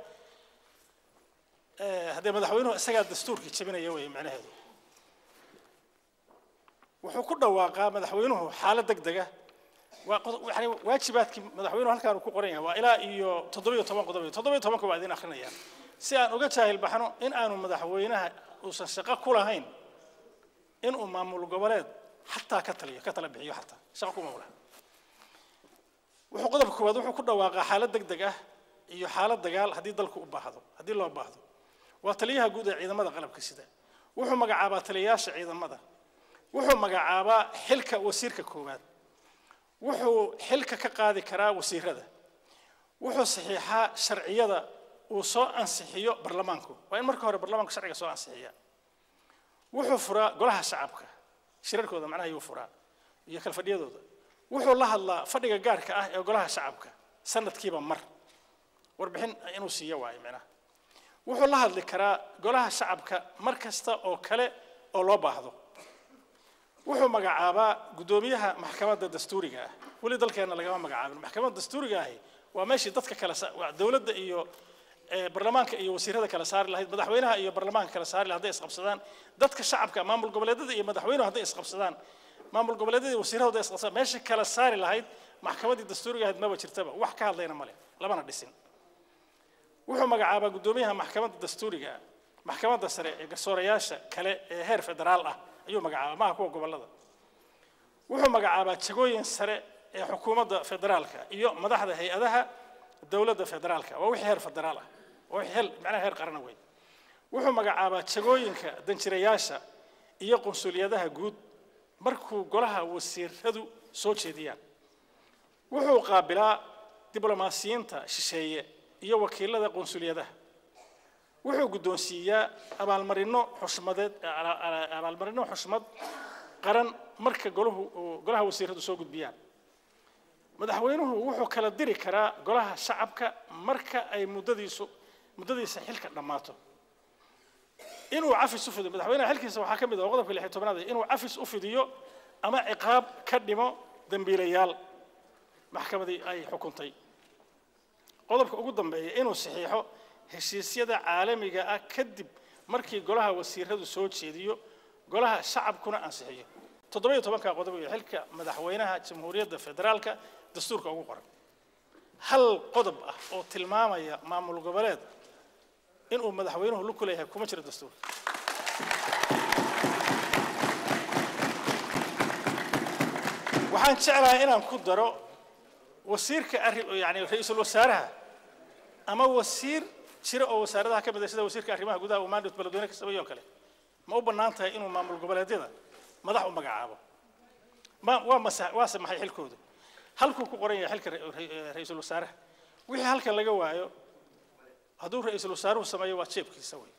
haddee madaxweynuhu isagaa dastuurkii jebinaya wey macnaheedu wuxuu ku dhawaaqaa madaxweynuhu xaalad deg dega waa yani waajibaadkii madaxweynuhu halkaan uu ku qoran yahay waa ilaa iyo toddobiyo toban qodob toddobiyo tobanka waa idin akrinaya si aan uga jaahil baxno in aanu madaxweynaha uusan shaqo ku lahayn inuu maamul goboleed xataa ka taliyo ka tala bixiyo xataa shaqo kuma laha wuxuu qodobka koowaad wuxuu ku dhawaaqaa xaalad deg deg ah iyo xaalad dagaal haddii dalku u baahdo haddii loo baahdo waa taliyaha guud ee ciidamada qalabka sida wuxuu magacaabaa taliyayaasha ciidamada wuxuu magacaabaa xilka wasiirka koowaad wuxuu xilka ka qaadi karaa wasiirada wuxuu saxiixaa sharciyada uu soo ansixiyo barlamaanku waa in marka hore barlamaanku sharciga soo ansixiya wuxuu furaa golaha shacabka shirarkooda macnaha yuu furaa iyo kalfadhiyadooda wuxuu la hadlaa fadhiga gaarka ah ee golaha shacabka sanadkiiba mar warbixin inuu siiyo waayo micnaha wuxuu la hadli karaa golaha shacabka mar kasta oo kale oo loo baahdo wuxuu magacaabaa guddoomiyaha maxkamadda dastuuriga ah weli dalkeenna lagama magacaabin maxkamadda dastuuriga ahi waa meeshii dadka kale sa- waa dowladda iyo eh, baarlamaanka iyo wasiirada kala saari lahayd madaxweynaha iyo baarlamaanka kala saari lahayd hadday isqabsadaan dadka shacabka maamul goboleedyada iyo madaxweynuhu hadday isqabsadaan maamul goboleedyada iyo wasiirada hadday isqabsadaan meeshii kala saari lahayd maxkamaddii dastuuriga ahayd maba jirtaba wax ka hadlayna male lamana dhisin wuxuu magacaabaa guddoomiyaha maxkamadda dastuuriga ah maxkamadda sare ee garsoorayaasha kale ee heer federaal ah ayuu magacaabaa maaha kuwa gobollada wuxuu magacaabaa jagooyin sare ee xukuumadda federaalka iyo madaxda hay-adaha dowladda federaalka waa wixii heer federaal ah waa wixii hel macnaha heer qarana wey wuxuu magacaabaa jagooyinka danjirayaasha iyo qunsuliyadaha guud markuu golaha wasiiradu soo jeediyaan wuxuu qaabilaa diblomaasiyiinta shisheeye iyo wakiilada qunsuliyadaha wuxuu guddoonsiiyaa abaalmarino xushmadeed ala- ala- abaalmarino xushmad qaran marka golahu uu- golaha wasiiradu soo gudbiyaan madaxweynuhu wuxuu kala diri karaa golaha shacabka marka ay muddadiisu muddadiisa xilka dhammaato inuu cafis u fidiyo madaxweynaha xilkiisa waxaa ka mid ah oo qodobka lix iyo tobnaad ah, inuu cafis u fidiyo ama ciqaab ka dhimo dembiilayaal maxkamadii ay xukuntay qodobka ugu dambeeya inuu saxiixo heshiisyada caalamiga ah kadib markii golaha wasiiradu soo jeediyo golaha shacabkuna ansixiyo toddoba iyo tobanka qodob iyo xilka madaxweynaha jamhuuriyadda federaalka dastuurka ugu qoran hal qodob ah oo tilmaamaya maamul goboleed inuu madaxweynuhu lug ku leeyahay kuma jiro dastuurka waxaan jeclahay inaan ku daro wasiirka arri yani ra-iisul wasaaraha ama wasiir jira oo wasaaradaha ka mid ah sida wasiirka arrimaha gudaha uu maandhut beledweyne ka sameeyo oo kale ma u bannaan tahay inuu maamul goboleedyada madax u magacaabo ma waa masa waase maxay xilkoodu halkuu ku qoran yahay xilka ra- ra- ra-iisul wasaaraha wixii halkan laga waayo hadduu ra-iisul wasaaruhu sameeyo waa jeebkiisa wey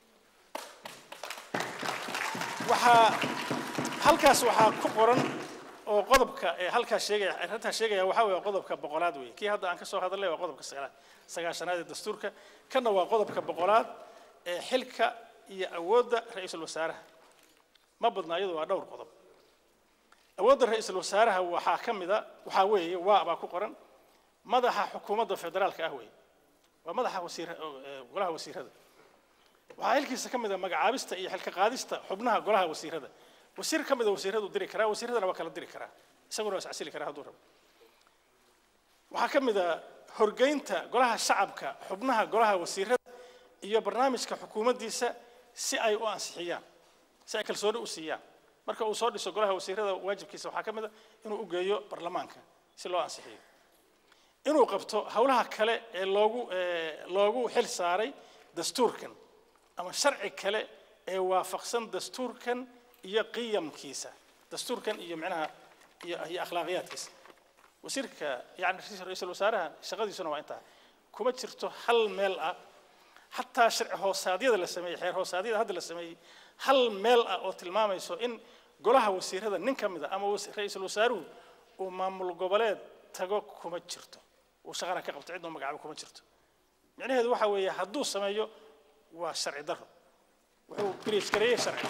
waxaa halkaas waxaa ku qoran oo qodobka ee halkaas sheegaya arrintaas sheegaya waxaa weeye qodobka boqolaad weeye kii hadda aan ka soo hadalnay waa qodobka sagaalaad sagaashanaad ee dastuurka kanna waa qodobka boqolaad ee xilka iyo awoodda ra-iisul wasaaraha ma badna iyadu waa dhowr qodob awoodda ra-iisul wasaaraha waxaa ka mid a waxaa weeye waa baa ku qoran madaxa xukuumadda federaalka ah weeye waa madaxa wasiir golaha wasiirada waxaa xilkiisa ka mid a magacaabista iyo xilka qaadista xubnaha golaha wasiirada wasiir ka mid a wasiiradu diri karaa wasiiradana waa kala diri karaa isaguna waa iscasili karaa hadduu rabo waxaa ka mid a horgeynta golaha shacabka xubnaha golaha wasiirada iyo barnaamijka xukuumaddiisa si ay u ansixiyaan si ay kalsooni u siiyaan marka uu soo dhiso golaha wasiirada waajibkiisa waxaa ka mid a inuu u geeyo baarlamaanka si loo ansixiyo inuu qabto howlaha kale ee loogu ee loogu xil saaray dastuurkan ama sharci kale ee waafaqsan dastuurkan iyo qiyamkiisa dastuurkan iyo micnaha iyo iyo akhlaaqiyaadkiisa wasiirka yani ra-iisul wasaaraha shaqadiisuna waa intaa kuma jirto hal meel ah xataa sharci hoosaadyada la sameeyey xeer hoosaadyada hadda la sameeyey hal meel ah oo tilmaamayso in golaha wasiirada nin ka mid a ama wasi- ra-iisul wasaaruhu uu maamul goboleed tago kuma jirto uu shaqana ka qabto cidnoo magacaabo kuma jirto micnaheedu waxa weeye hadduu sameeyo waa sharci daro wuxuu biriij gareeyey sharciga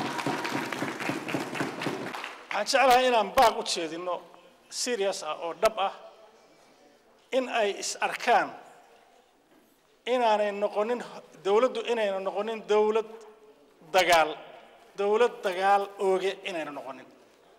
waxaan jeclahay inaan baaq u jeedino serious ah oo dhab ah in ay is arkaan inaanay noqonin dowladdu inayna noqonin dowlad dagaal dowlad dagaal ooge inayna noqonin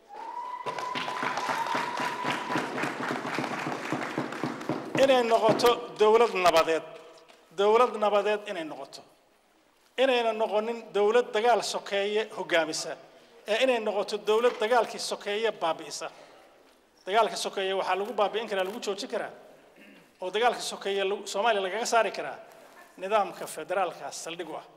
inay noqoto dowlad nabadeed dowlad nabadeed inay noqoto inayna noqonin dowlad dagaal sokeeye hogaamisa ee inay noqoto dowlad dagaalkii sokeeye baabi'isa dagaalka sokeeye waxaa lagu baabi'in karaa lagu joojin karaa oo dagaalka sokeeye lagu- soomaaliya lagaga saari karaa nidaamka federaalka saldhig u ah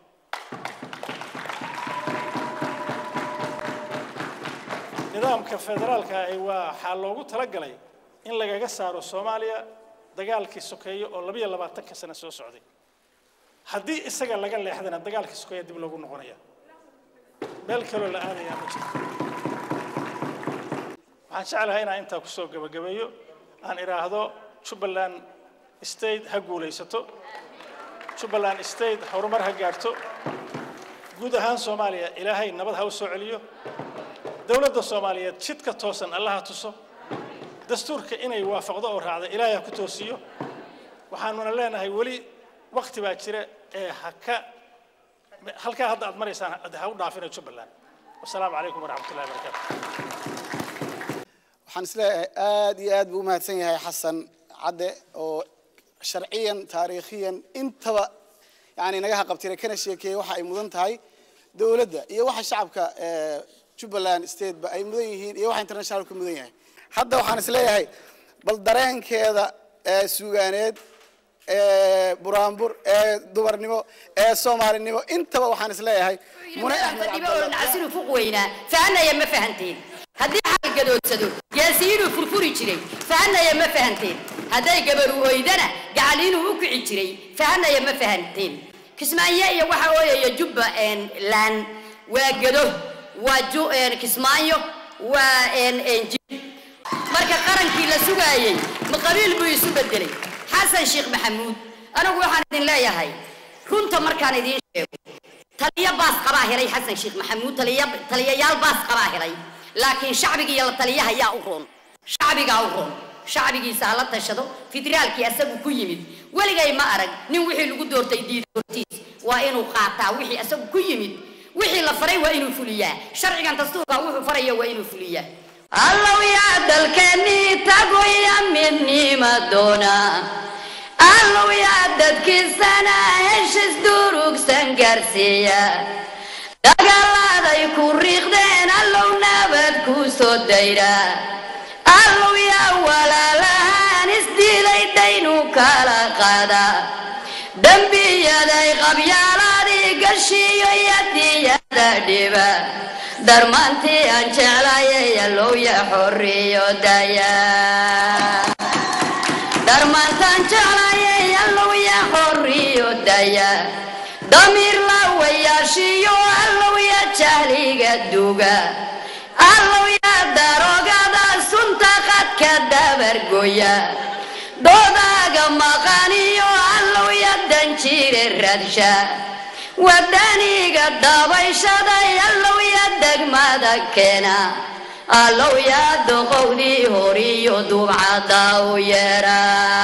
nidaamka federaalka ahi waa waxaa loogu talagalay in lagaga saaro soomaaliya dagaalkii sokeeye oo labiyo labaatanka sano soo socday haddii isaga laga leexdana dagaalkii sokeeye dib loogu noqonaya meel kaloo la aadayaa ma jirto waxaan waxaan jeclahay inaan intaa kusoo gebagabeeyo aan idhaahdo jubbaland state ha guulaysato jubbaland state horumar ha gaarto guud ahaan soomaaliya ilaahay nabad ha u soo celiyo dowladda soomaaliyeed jidka toosan allaha tuso dastuurka inay waafaqdo oo raacda ilaahay ha ku toosiyo waxaanuna leenahay weli wakti baa jira ee ha ka halkaa hadda aad maraysaan ha u dhaafina jubbaland wasalaamu calaykum waraxmat ullahi wabarakaatu waxaan isleeyahay aad iyo aad buu u mahadsan yahay xasan cadde oo sharciyan taariikhiyan intaba yani naga haqabtira kana sheekeeyey waxa ay mudan tahay dowladda iyo waxa shacabka eh, jubbaland state ba ay mudan yihiin iyo waxa internationalka mudan yahay hadda waxaan isleeyahay bal dareenkeeda ee suugaaneed ee buraanbur ee dumarnimo ee soomaalinimo intaba waxaan isleeyahay mune axmed cabdalla nacasiru fuq weynaa fahanaya ma fahanteen haddii xal gadoodsado gaasiinuu furfuri jiray fahanaya ma fahanteen hadday gabaru oydana gacaliinuu u kici jiray fahanaya ma fahanteen kismaayo iyo waxa ooyaya jubba laan waa gado waa ju- een, kismaayo waa een, een, jib marka qarankii la sugaayey ma qabiil buu isu bedelay xasan sheekh maxamuud anigu waxaan idin leeyahay runta markaan idiin sheego taliya baas qabaa helay xasan sheekh maxamuud taliya taliyayaal baas qabaa helay laakiin shacbiga iyo la taliyaha yaa u roon shacbigaa u roon shacbigiisa ha la tashado federaalkii asagu ku yimid weligay ma arag nin wixii lagu doortay diida hortiis waa inuu qaataa wixii asagu ku yimid wixii la faray waa inuu fuliyaa sharcigan dastuurka wuxuu faraya waa inuu fuliyaa allow yaa dalkeennii tagoya midnima doona allow yaa dadkiisana heshiis durugsan gaarsiiya dagaalaaday ku riiqdeen allow nabad ku soo dayra allow yaa walaalahaan isdiilay daynu kala qaada dembiyaday qabyaaladii gashiyo yadiyada dhiba darmaantii aan jeclayay allow ya xorriyo daya darmaantaan jeclayay allow ya xorriyo daya damiir la wayaashiyo allow ya jahliga duga allow ya darogada sunta qadka dabargoya doodaaga maqaniyo allow ya danjire radsha wadaniga dabayshaday allow ya degmada keena allow ya doqowdii horiyo dubcada u yeera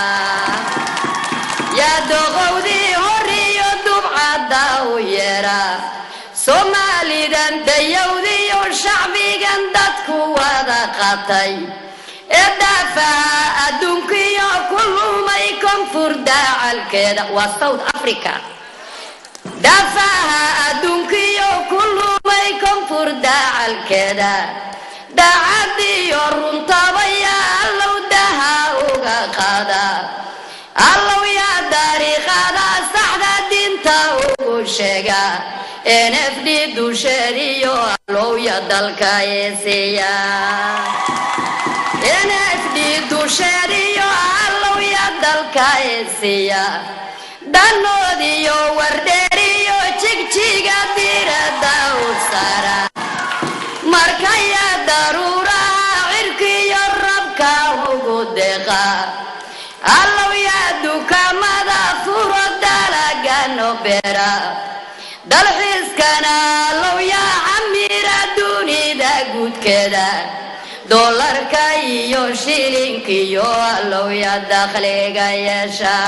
ya doqowdii horiyo dubcada u yeera soomaalidan dayowdiyo shacbigan dadku wada qatay ee daafaha adduunkiyo ku lumay koonfur daacalkeeda waa south africa daafaha adduunkiyo ku lumay koonfur daacalkeeda daacadiyo runtabaya allow daha uga qaada allow yaa dariiqada saxda diinta ugu sheega nfd dusheediyo allow ya dalka eesiya nfd dusheediyo allow ya dalka eesiya danoodiyo wardheeriyo jigjiga diirada u sara markaya daruuraha cirkiyo rabka ugu deeqa allow yaa dukaamada furo dalagano beera dalxiiskana allow yaa camira dunida guudkeeda doolarka iyo shilinkiyo allow yaa dakhliga yeesha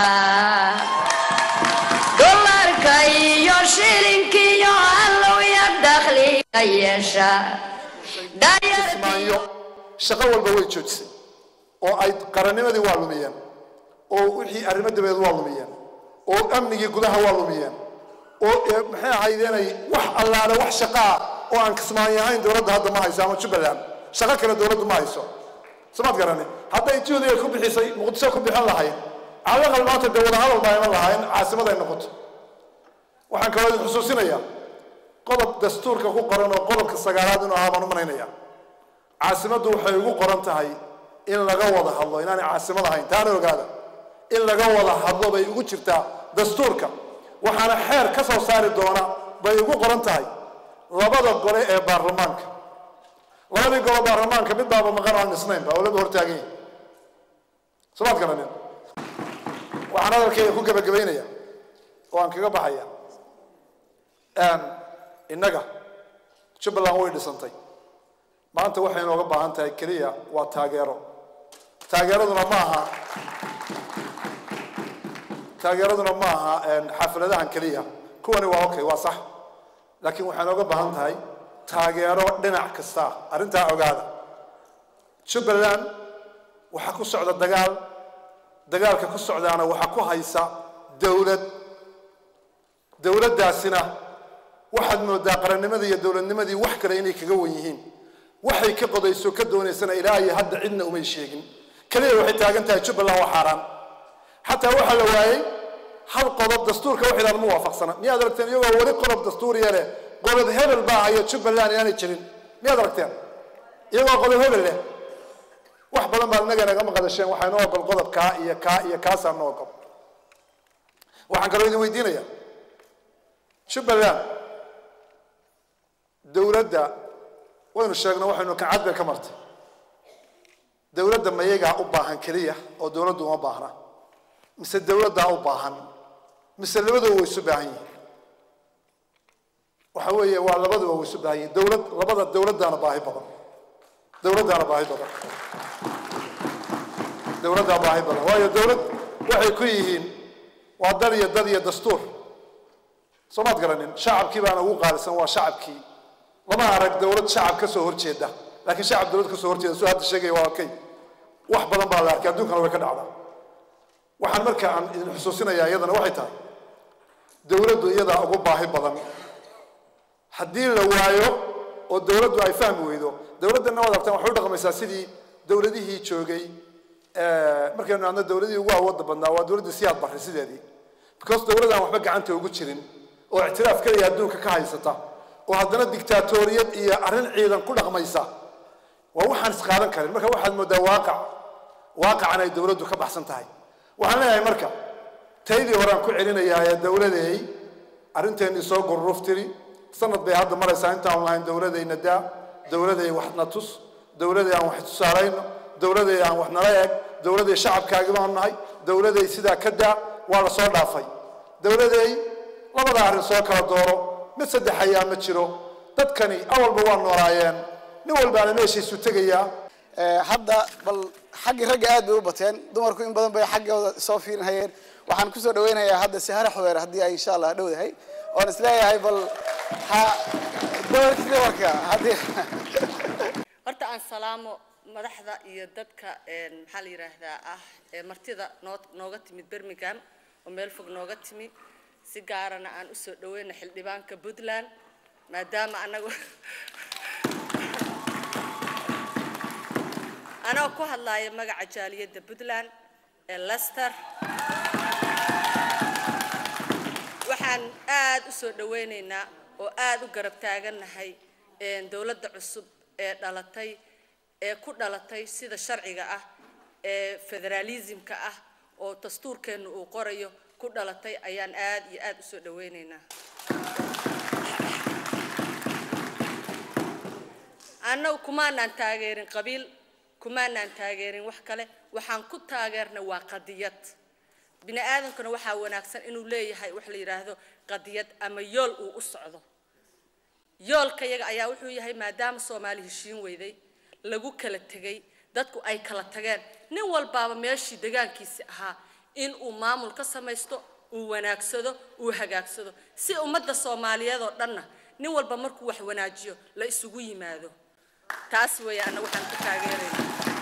doolarka iyo shilinkiyo allow yaa dakhliga yeesha kismaayo shaqo walba way joojisay oo ay qarannimadii waa lumiyeen oo wixii arrimo dabeed waa lumiyeen oo amnigii gudaha waa lumiyeen oo ee, maxay ahaydeenay wax allaale wax shaqaa oo aan kismaayo ahayn dowladda hadda ma hayso ama jubbaland shaqo kale dowladdu ma hayso somaad garani hadday juhdi ay ku bixisay muqdisho ku bixin lahayn calaqal maanta dee wadahadal baa iman lahayn caasimad ay noqoto waxaan kaloo idin xusuusinayaa qodob dastuurka ku qoran oo qodobka sagaalaad inuu ahaa baan u malaynayaa caasimaddu waxay ugu qoran tahay in laga wada hadlo inaanay caasimad ahayn taana ogaada in laga wada hadlo bay ugu jirtaa dastuurka waxaana xeer ka soo saari doona bay ugu qoran tahay labada gole ee baarlamaanka labadii golo baarlamaanka mid baaba maqan aan dhisnaynba oo laba hortaagan yahay somaad garanin waxaan hadalkayga ku gebagabaynaya oo aan kaga baxaya innaga jubbaland way dhisantay maanta waxay inooga baahan tahay keliya waa taageero taageeraduna ma aha taageeraduna ma aha xafladahan keliya kuwani waa okay waa sax laakiin waxay inooga baahan tahay taageero dhinac kasta arrintaa ogaada jubbaland waxaa ku socda dagaal dagaalka ku socdaana waxaa ku haysa dowlad dowladdaasina waxaad moodaa qarannimadii iyo dowladnimadii wax kale inay kaga wan yihiin waxay ka qodayso ka doonaysana ilaa iyo hadda cidna umay sheegin keliya waxay taagan tahay jubbaland waa xaaraan xataa waxaa la waayey hal qodob dastuurka wax idhaad ma waafaqsana miyaad aragteen iyagoo weli qodob dastuuriya leh qodob hebel baa hayo jubbaland inaanay jirin miyaad aragteen iyagoo qodob hebel leh wax badan baad inaga naga maqadasheen waxaa inoo ogol qodob kaa iyo kaa iyo kaasaa noo ogol waxaan kaloo idin weydiinaya jubbaland dowladda waynu sheegno waxaynu kacad bay ka martay dowladda mayagaa u baahan keliya oo dowladdu uma baahna mise dowladdaa u baahan mise labaduba way isu baahan yihiin waxa weeye waa labaduba way isu baahan yihiin dowlad labada dowladdaana baahi badan dowladdaana baahi badan dowladdaa baahi badan waayo dowlad waxay ku yihiin waa dal iyo dad iyo dastuur soo maad garanin shacabkii baana ugu qaalisan waa shacabkii lama arag dowlad shacab ka soo horjeeda laakiin shacab dowlad ka soo horjeeda soo hadda sheegaya waa okay wax badan baa la arkay adduunkana way ka dhacdaa waxaan marka aan idin xusuusinayaa iyadana waxay tahay dowladdu iyadaa ugu baahi badan haddii la waayo oo dowladdu ay fahmi weydo dowladdanna waad aragtaan waxay u dhaqmaysaa sidii dowladihii joogay markaynu adno dowladihii ugu awoodda badnaa waa dowladdii siyaad barray sideedii because dowladaan waxba gacanta ugu jirin oo ictiraaf keliya adduunka ka haysata oo haddana dictaatoriyad iyo arrin ciidan ku dhaqmaysa waa waxaan isqaadan karin marka waxaad moodaa waaqac waaqacan ay dowladdu ka baxsan tahay waxaan leeyahay marka taydii horaan ku celinayaa ee dowladeey arrinteennii soo gurruf tiri sanad bay hadda maraysaa intaan lahayn dowladayna daa dowladay wax na tus dowladay aan wax tusaalayno dowladay aan wax nala eeg dowladay shacabkaagi baan nahay dowladay sidaa ka daa waa la soo dhaafay dowladay labada arrin soo kala dooro mid saddex ayaa ma jiro dadkani awalba waa noolaayeen nin walbaana meeshiisu tegayaa hadda bal xaggii ragga aad bay u bateen dumarku in badan bay xaggooda soo fiirinhayeen waxaan kusoo dhaweynayaa hadda sihare xubeer haddii ay insha allah dhowdahay oon isleeyahay bal ha doorkii dumarka haddii horta aan salaamo madaxda iyo dadka maxaa la yidhaahdaa ah ee martida noo nooga timid birmingham oo meel fog nooga timi si gaarana aan usoo dhaweyna xildhibaanka puntland maadaama anagu anoo ku hadlaaya magaca jaaliyadda puntland ee lester waxaan aad u soo dhaweynaynaa oo aad u garab taagannahay dowladda cusub ee dhalatay ee ku dhalatay sida sharciga ah ee federaalismka ah oo dastuurkeennu uu qorayo ku dhalatay ayaan aad iyo aad u soo dhaweynaynaa annagu kumaanaan taageerin qabiil kumaanaan taageerin wax kale waxaan ku taageernay waa qadiyad bini aadamkuna waxaa wanaagsan inuu leeyahay wax la yidhaahdo qadiyad ama yool uu u socdo yoolka yaga ayaa wuxuu yahay maadaama soomaali heshiin weyday lagu kala tegay dadku ay kala tageen nin walbaaba meeshii degaankiisi ahaa in uu maamul ka samaysto uu wanaagsado uu hagaagsado si ummadda soomaaliyeed oo dhanna nin walba markuu wax wanaajiyo la isugu yimaado taas weeye anna waxaan ku taageerayna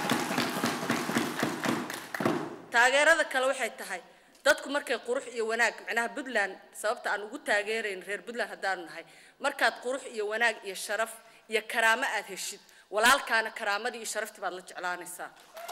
taageerada kale waxay tahay dadku markay qurux iyo wanaag macnaha puntland sababta aan ugu taageerayn reer puntland haddaanu nahay markaad qurux iyo wanaag iyo sharaf iyo karaamo aad heshid walaalkaana karaamadii iyo sharaftii baad la jeclaanaysaa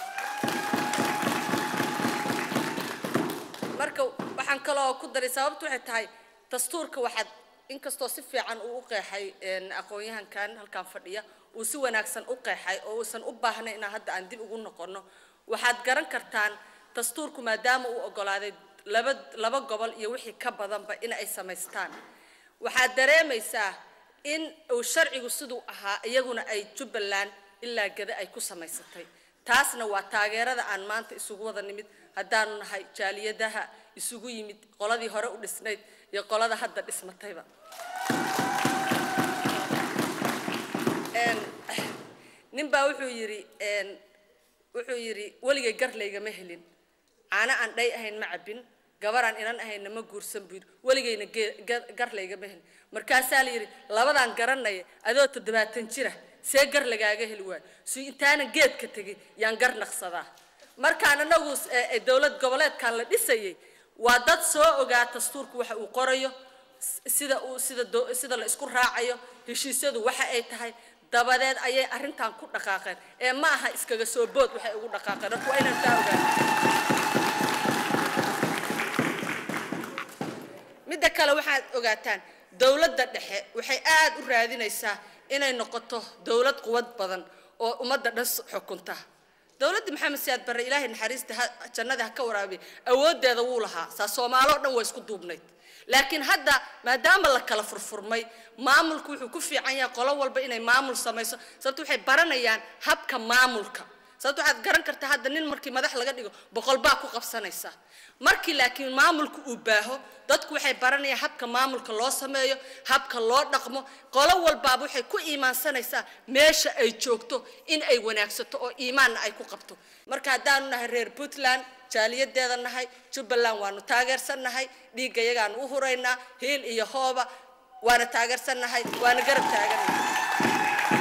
marka waxaan kaloo ku daray sababtu waxay tahay dastuurka waxaad inkastoo si fiican uu u qeexay aqoon-yahankan halkan fadhiya uu si wanaagsan u qeexay oo uusan u baahnay inaan hadda aan dib ugu noqono waxaad garan kartaan dastuurku maadaama uu ogolaaday laba laba gobol iyo wixii ka badanba in ay samaystaan waxaad dareemaysaa in uu sharcigu siduu ahaa iyaguna ay jubbaland ilaa gada ay ku samaysatay taasna waa taageerada aan maanta isugu wada nimid haddaanu nahay jaaliyadaha isugu yimid qoladii hore u dhisnayd iyo qolada hadda dhismatayba Een, nin baa wuxuu yidhi een, wuxuu yidhi weligay gar laygama helin caano aan dhay ahayn ma cabbin gabaraan inan ahaynna ma guursan buu yidhi weligayna gee- ga- gar laygama helin markaasaa la yidhi labadaan garanaya adoo toddobaatan jira see gar lagaaga heli waayo si intaanan geedka tegin yaan gar naqsadaa markaan anagu s- ee- ee dowlad goboleedkan la dhisayay waa dad soo ogaa dastuurku waxa uu qorayo s- sida uu sida do- sida la isku raacayo heshiisyadu waxa ay tahay dabadeed ayay arrintan ku dhaqaaqeen ee ma aha iskaga soo bood waxay ugu dhaqaaqeen marka waa inaan taa ogaano midda kale waxaad ogaataan dowladda dhexe waxay aad u raadinaysaa inay noqoto dowlad quwad badan oo ummadda dhan s- xukunta dowladda maxamed siyaad barre ilaahay naxariista ha- jannada ha ka waraabiya awooddeeda wuu lahaa saa soomaaloo dhan waa isku duubnayd laakiin hadda maadaama la kala furfurmay maamulku wuxuu ku fiican yahay qolo walba inay maamul samayso sababto waxay baranayaan habka maamulka sababto waxaad garan kartaa hadda nin markii madax laga dhigo boqol baa ku qabsanaysa markii laakiin maamulku uu baaho dadku waxay baranayaan habka maamulka loo sameeyo habka loo dhaqmo qolo walbaaba waxay ku iimaansanaysaa meesha ay joogto in ay wanaagsato oo iimaanna ay ku qabto marka haddaanu nahay reer puntland jaaliyadeeda nahay jubbaland waanu taageersannahay dhiigga yagaanu u huraynaa hiil iyo hooba waana taageersannahay waana garab taaganahay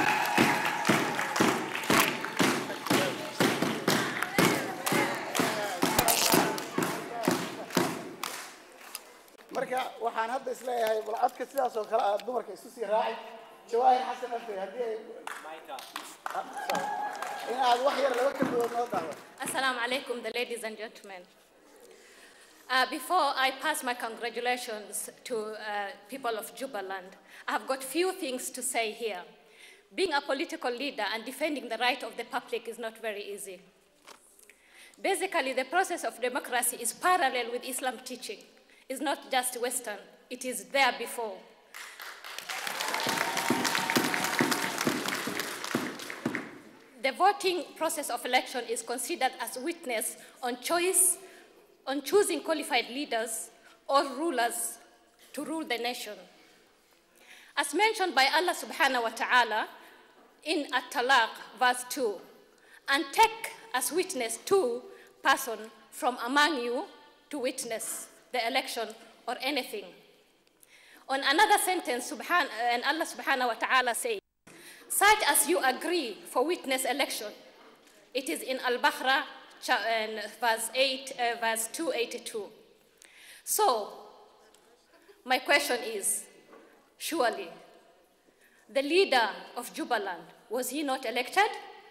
marka waxaan hadda isleeyahay bal codka sidaas oo kale ah dumarka isu sii raacay jawaahir xasan afey haddii ay in aad wax yar laba kelmadood noo dhahdo Assalamu alaikum, the ladies and gentlemen. Uh, before I pass my congratulations to uh, people of Jubaland, I've got few things to say here. Being a political leader and defending the right of the public is not very easy. Basically, the process of democracy is parallel with Islam teaching. It's not just Western, it is there before. The voting process of election is considered as witness on choice, on choosing qualified leaders or rulers to rule the nation. As mentioned by Allah subhanahu wa ta'ala in At-Talaq, verse 2, and take as witness two person from among you to witness the election or anything. On another sentence, subhan- and Allah subhanahu wa ta'ala says, such as you agree for witness election. It is in Al-Baqarah, cha- and verse 8, uh, verse 282. So, my question is, surely, the leader of Jubaland, was he not elected?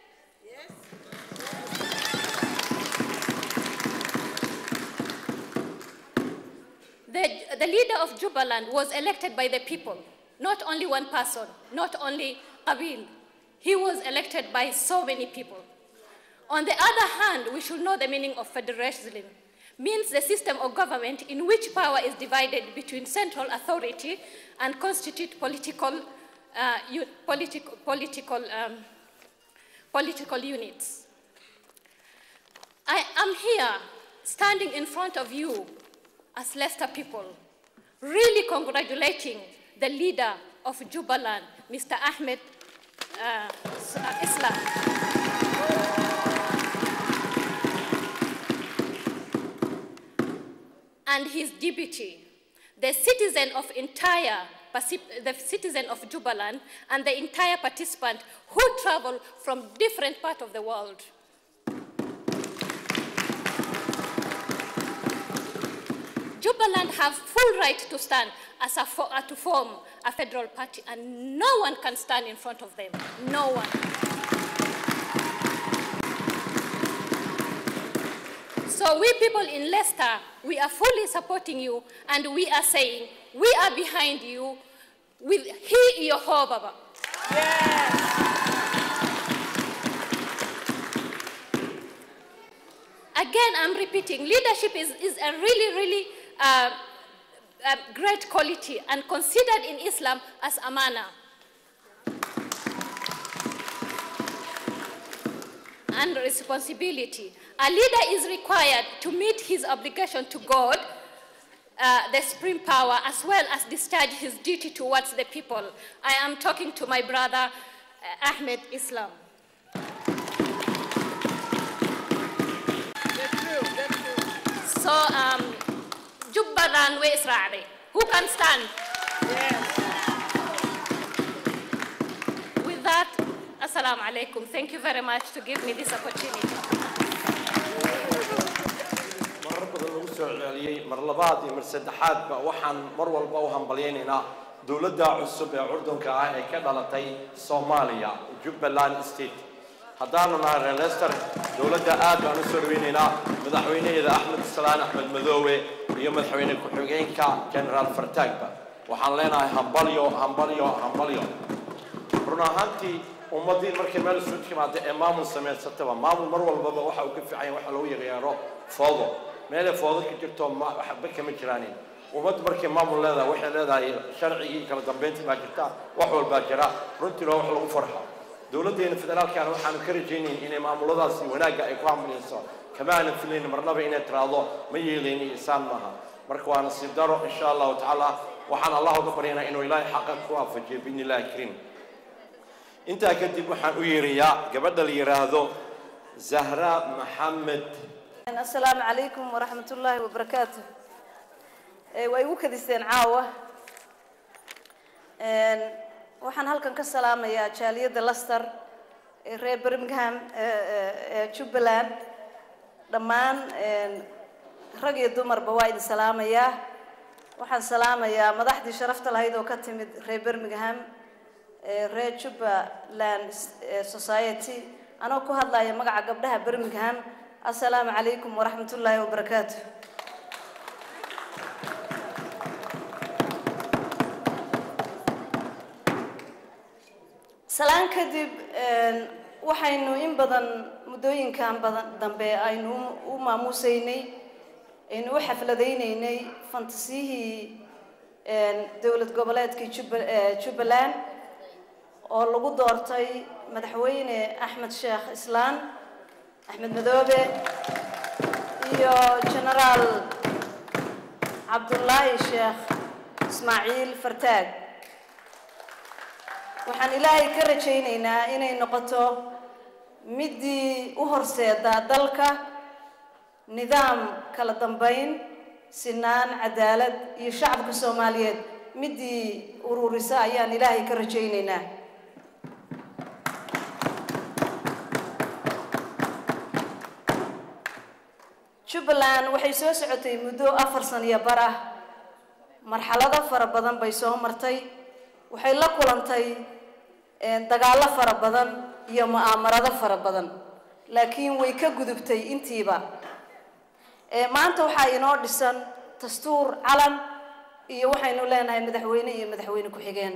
The, the leader of Jubaland was elected by the people, not only one person, not only Qabil. He was elected by so many people. On the other hand, we should know the meaning of federalism. Means the system of government in which power is divided between central authority and constitute political, uh, u- political, political, um, political units. I am here standing in front of you as Leicester people, really congratulating the leader of Jubaland, Mr. Ahmed uh, S- uh, Islam. and his deputy, the citizen of entire Pacif- the citizen of Jubaland and the entire participant who travel from different parts of the world. Jubaland have full right to stand as a fo- uh, to form a federal party, and no one can stand in front of them. No one. So we people in Leicester, we are fully supporting you, and we are saying we are behind you with He Yehovah. Again, I'm repeating, leadership is, is a really, really uh, a great quality and considered in Islam as amana. and responsibility. A leader is required to meet his obligation to God, uh, the supreme power, as well as discharge his duty towards the people. I am talking to my brother uh, Ahmed Islam. So, um, Jubbaland way Israeli. Who can stand? With that, Assalamu alaikum. Thank you very much to give me this opportunity. marar badan lagu soo celceliyey mar labaad iyo mar saddexaadba waxaan mar walba u hambalyaynaynaa dowladda cusub ee curdunka ah ee ka dhalatay soomaaliya jubbaland state haddaanu nahay reer leicester dowladda aad baan u soo dhaweynaynaa madaxweynaheeda axmed salaan axmed madoowe iyo madaxweyne ku-xigeenka generaal fartaagba waxaan leenahay hambalyo hambalyo hambalyo run ahaantii ummaddii markay meel isu timaada ee maamul samaysataba maamul mar walbaba waxa uu ka fiican yahay waxa lagu yeero foodo meelay foodo ka jirto ma waxba kama jiraanin ummaddu markay maamul leedahay waxay leedahay sharcigii kala dambeyntii baa jirta wax walbaa jira runtiina wax lagu farxo dowladdeena federaalkana waxaanu ka rajaynayn inay maamuladaasi wanaagga ay ku hamlinayso kama aanan filayn marnaba inay tiraahdo ma yeelayni isaan maaha marka waa nasiib daro insha allahu tacaala waxaan allah uga baryaynaa inuu ilaahay xaqa ku waafajiyo biidni illahi kariim intaa kadib waxaan u yeerayaa gabadha la yidhaahdo zahra maxamed asalaamu calaykum waraxmat ullaahi wabarakaatu Eh, waa igu kadiseen caawa Een, waxaan halkan ka salaamayaa jaaliyadda laster ee reer birmingham ee- ee ee jubbaland dhammaan een, rag iyo dumarba waa idin salaamayaa waxaan salaamayaa madaxdii sharafta lahayd oo ka timid reer birmingham ee reer jubbaland eh, society anoo ku hadlaya magaca gabdhaha birmingham assalaamu calaykum waraxmat ullaahi wabarakaatu salaan kadib een, waxaynu in badan muddooyinkan badan dambe aynu u- u maamuusaynay aynu u xafladaynaynay fantasiyihii een, dowlad goboleedkii Jubba- ee, jubbaland oo lagu doortay madaxweyne axmed sheekh islaan axmed madoobe iyo genaraal cabdullaahi sheekh ismaaciil fartaag waxaan ilaahay ka rajaynaynaa inay noqoto midii u horseeda dalka nidaam kala dambayn sinaan cadaalad iyo shacabka soomaaliyeed midii ururisa ayaan ilaahay ka rajaynaynaa jubbaland waxay soo socotay muddo afar san iyo bar ah marxalado fara badan bay soo martay waxay la kulantay een, dagaallo fara badan iyo mu'aamarado fara badan laakiin way ka gudubtay intiiba Ee, maanta waxaa inoo dhisan dastuur calan iyo waxaynu leenahay madaxweyne iyo madaxweyne ku-xigeen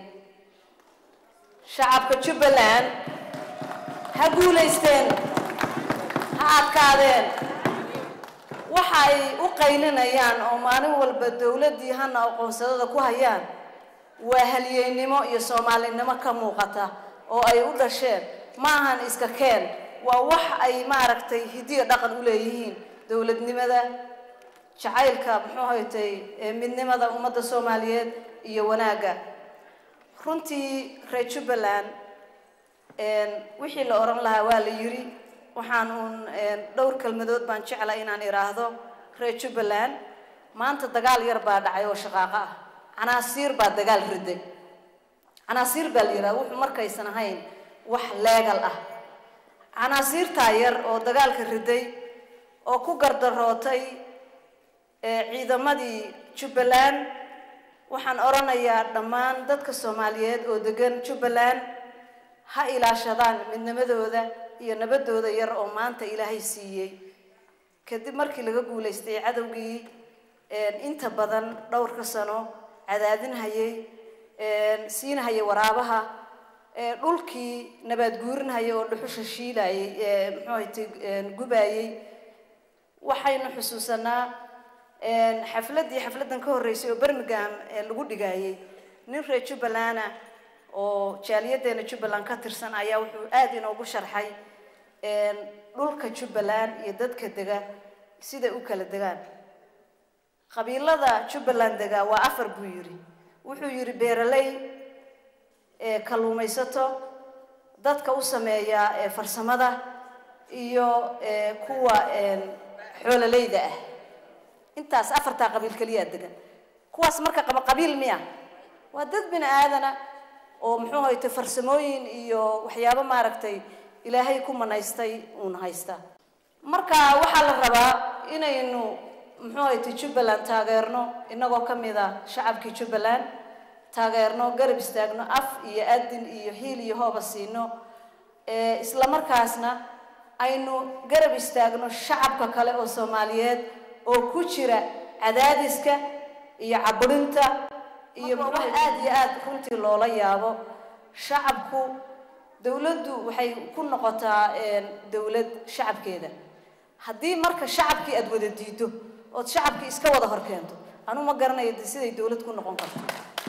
shacabka jubbaland ha guulaysteen ha adkaadeen waxa ay u qaylinayaan oo maalin walba dowladdii hana aqoonsadada ku hayaan waa halyeynimo iyo soomaalinimo ka muuqata oo ay u dhasheen ma ahan iska keen waa wax ay maaragtay hidiyo dhaqan u leeyihiin dowladnimada jacaylka muxuu haytay ee midnimada ummadda soomaaliyeed iyo wanaagga runtii reer jubbaland een, wixii la oran lahaa waa la yiri waxaan uun een, dhowr kelmadood baan jecla inaan idhaahdo reer jubbaland maanta dagaal yar baa dhacay oo shaqaaqo ah canaasiir baa dagaal riday canaasiir baa la yidhaha wuxuu markaysan ahayn wax leegal ah canaasiirtaa yar oo dagaalka riday oo ku gardarootay ee ciidamadii jubbaland waxaan odhanayaa dhammaan dadka soomaaliyeed oo degan jubbaland ha ilaashadaan midnimadooda iyo nabadooda yar oo maanta ilaahay siiyey kadib markii laga guulaystay cadowgii een, inta badan dhowrka sano cadaadinhayay een, siinahayay waraabaha ee, dhulkii nabaad guurinhayay oo dhuxusha shiilayay ee, muxuu ahaytay een, gubayay waxaynu xusuusanaa een, xafladdii xafladdan ka horreysay oo birmingham ee lagu dhigayay nin reer jubbaland ah oo jaaliyaddeena jubbaland ka tirsan ayaa wuxuu aad inoogu sharxay een, dhulka jubbaland iyo dadka dega siday u kala degaan qabiilada jubbaland degaa waa afar buu yidhi wuxuu yidhi beeraley ee kalluumaysato dadka u sameeya ee farsamada iyo ee kuwa een, xoololeyda ah intaas afartaa qabiil keliyaa degan kuwaas marka qaba qabiil miya waa dad bini aadana oo muxuu haytay farsamooyin iyo waxyaabo maaragtay ilaahay ku manaystay uun haysta marka waxaa la rabaa inaynu muxuu haytay jubbaland taageerno inagoo ka mid a shacabkii jubbaland taageerno garab istaagno af iyo adin iyo hiil iyo hooba siino ee isla markaasna aynu garab istaagno shacabka kale oo soomaaliyeed oo ku jira cadaadiska iyo caburinta iyo wax aada iyo aada runtii loola yaabo shacabku dawladdu waxay ku noqotaa een, dawlad shacabkeeda haddii marka shacabkii aada wada diido ood shacabkii iska wada hor keento anu ma garanayo de siday dawlad ku noqon karto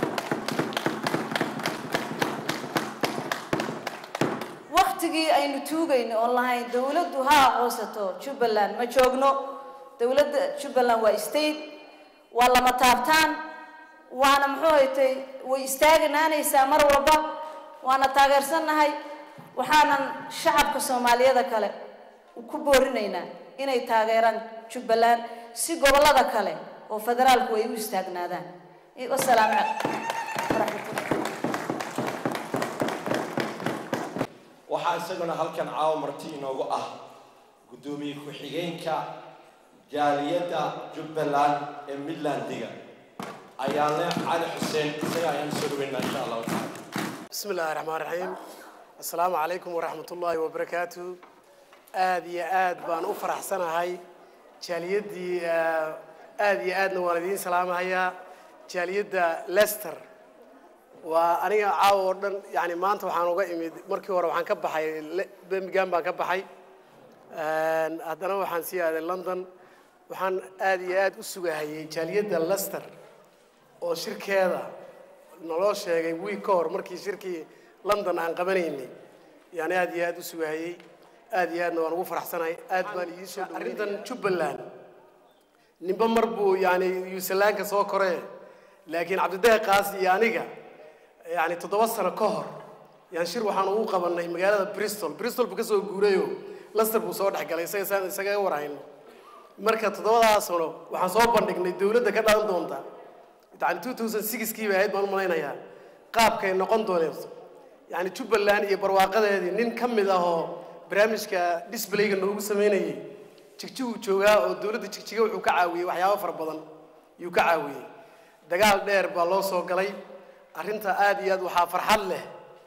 waktigii aynu tuugayno oon lahayn dawladdu ha aqoonsato jubbaland ma joogno dawladda jubbaland waa state waa lama taabtaan waana muxuu haytay way istaaganaanaysaa mar walba waana taageersannahay waxaanan shacabka soomaaliyada kale ku boorinaynaa inay taageeraan jubbaland si gobollada kale oo federaalku ay u istaagnaadaan wasalaamu calaykum waxaa isaguna halkan caawa marti inoogu ah guddoomiye ku-xigeenka jaaliyadda jubbaland ee midlandiga ayaale cali xuseen isaga ayaan soo dhaweynaa insha allahu tacaala بسم الله الرحمن الرحيم السلام عليكم ورحمة الله وبركاته آد يا آد بان أفرح سنة هاي جاليدي آه، آد يا آد نوالدين سلام هيا جاليد ليستر وأنا عاودن يعني ما أنت وحنا وقع إمد مركي ورا وحنا كبحي بمجان بان كبحي هذا وحنا سيا لندن وحنا آد يا آد أسوق هاي جاليد ليستر oo shirkeeda naloo sheegay wiig ka hor markii shirkii london aan qabanaynay yani aad iyo aad u sugahayey aad iyo aadna waan ugu faraxsanahay aad baan ii soo arrintan jubbaland ninba mar buu yani yuusalaanka soo koree laakiin cabdidahi qaas iyo aniga yani toddoba sano ka hor yaan shir waxaan ugu qabanay magaalada bristol bristol buu ka soo guurayo laster buu soo dhex galay isaga saan isagaga warhayno marka toddobadaa sano waxaan soo bandhignay dowladda ka dhalan doonta yani two thousand sixkii bay ahayd baan u malaynayaa qaabkay noqon dooneyso yani jubbaland iyo barwaaqadeedii nin ka mid ah oo barnaamijka disblayga noogu sameynayay jigjiguu joogaa oo dowladda jigjiga wuxuu ka caawiyey waxyaabo fara badan yuu ka caawiyey dagaal dheer baa loo soo galay arrinta aad iyo aad waxaa farxad leh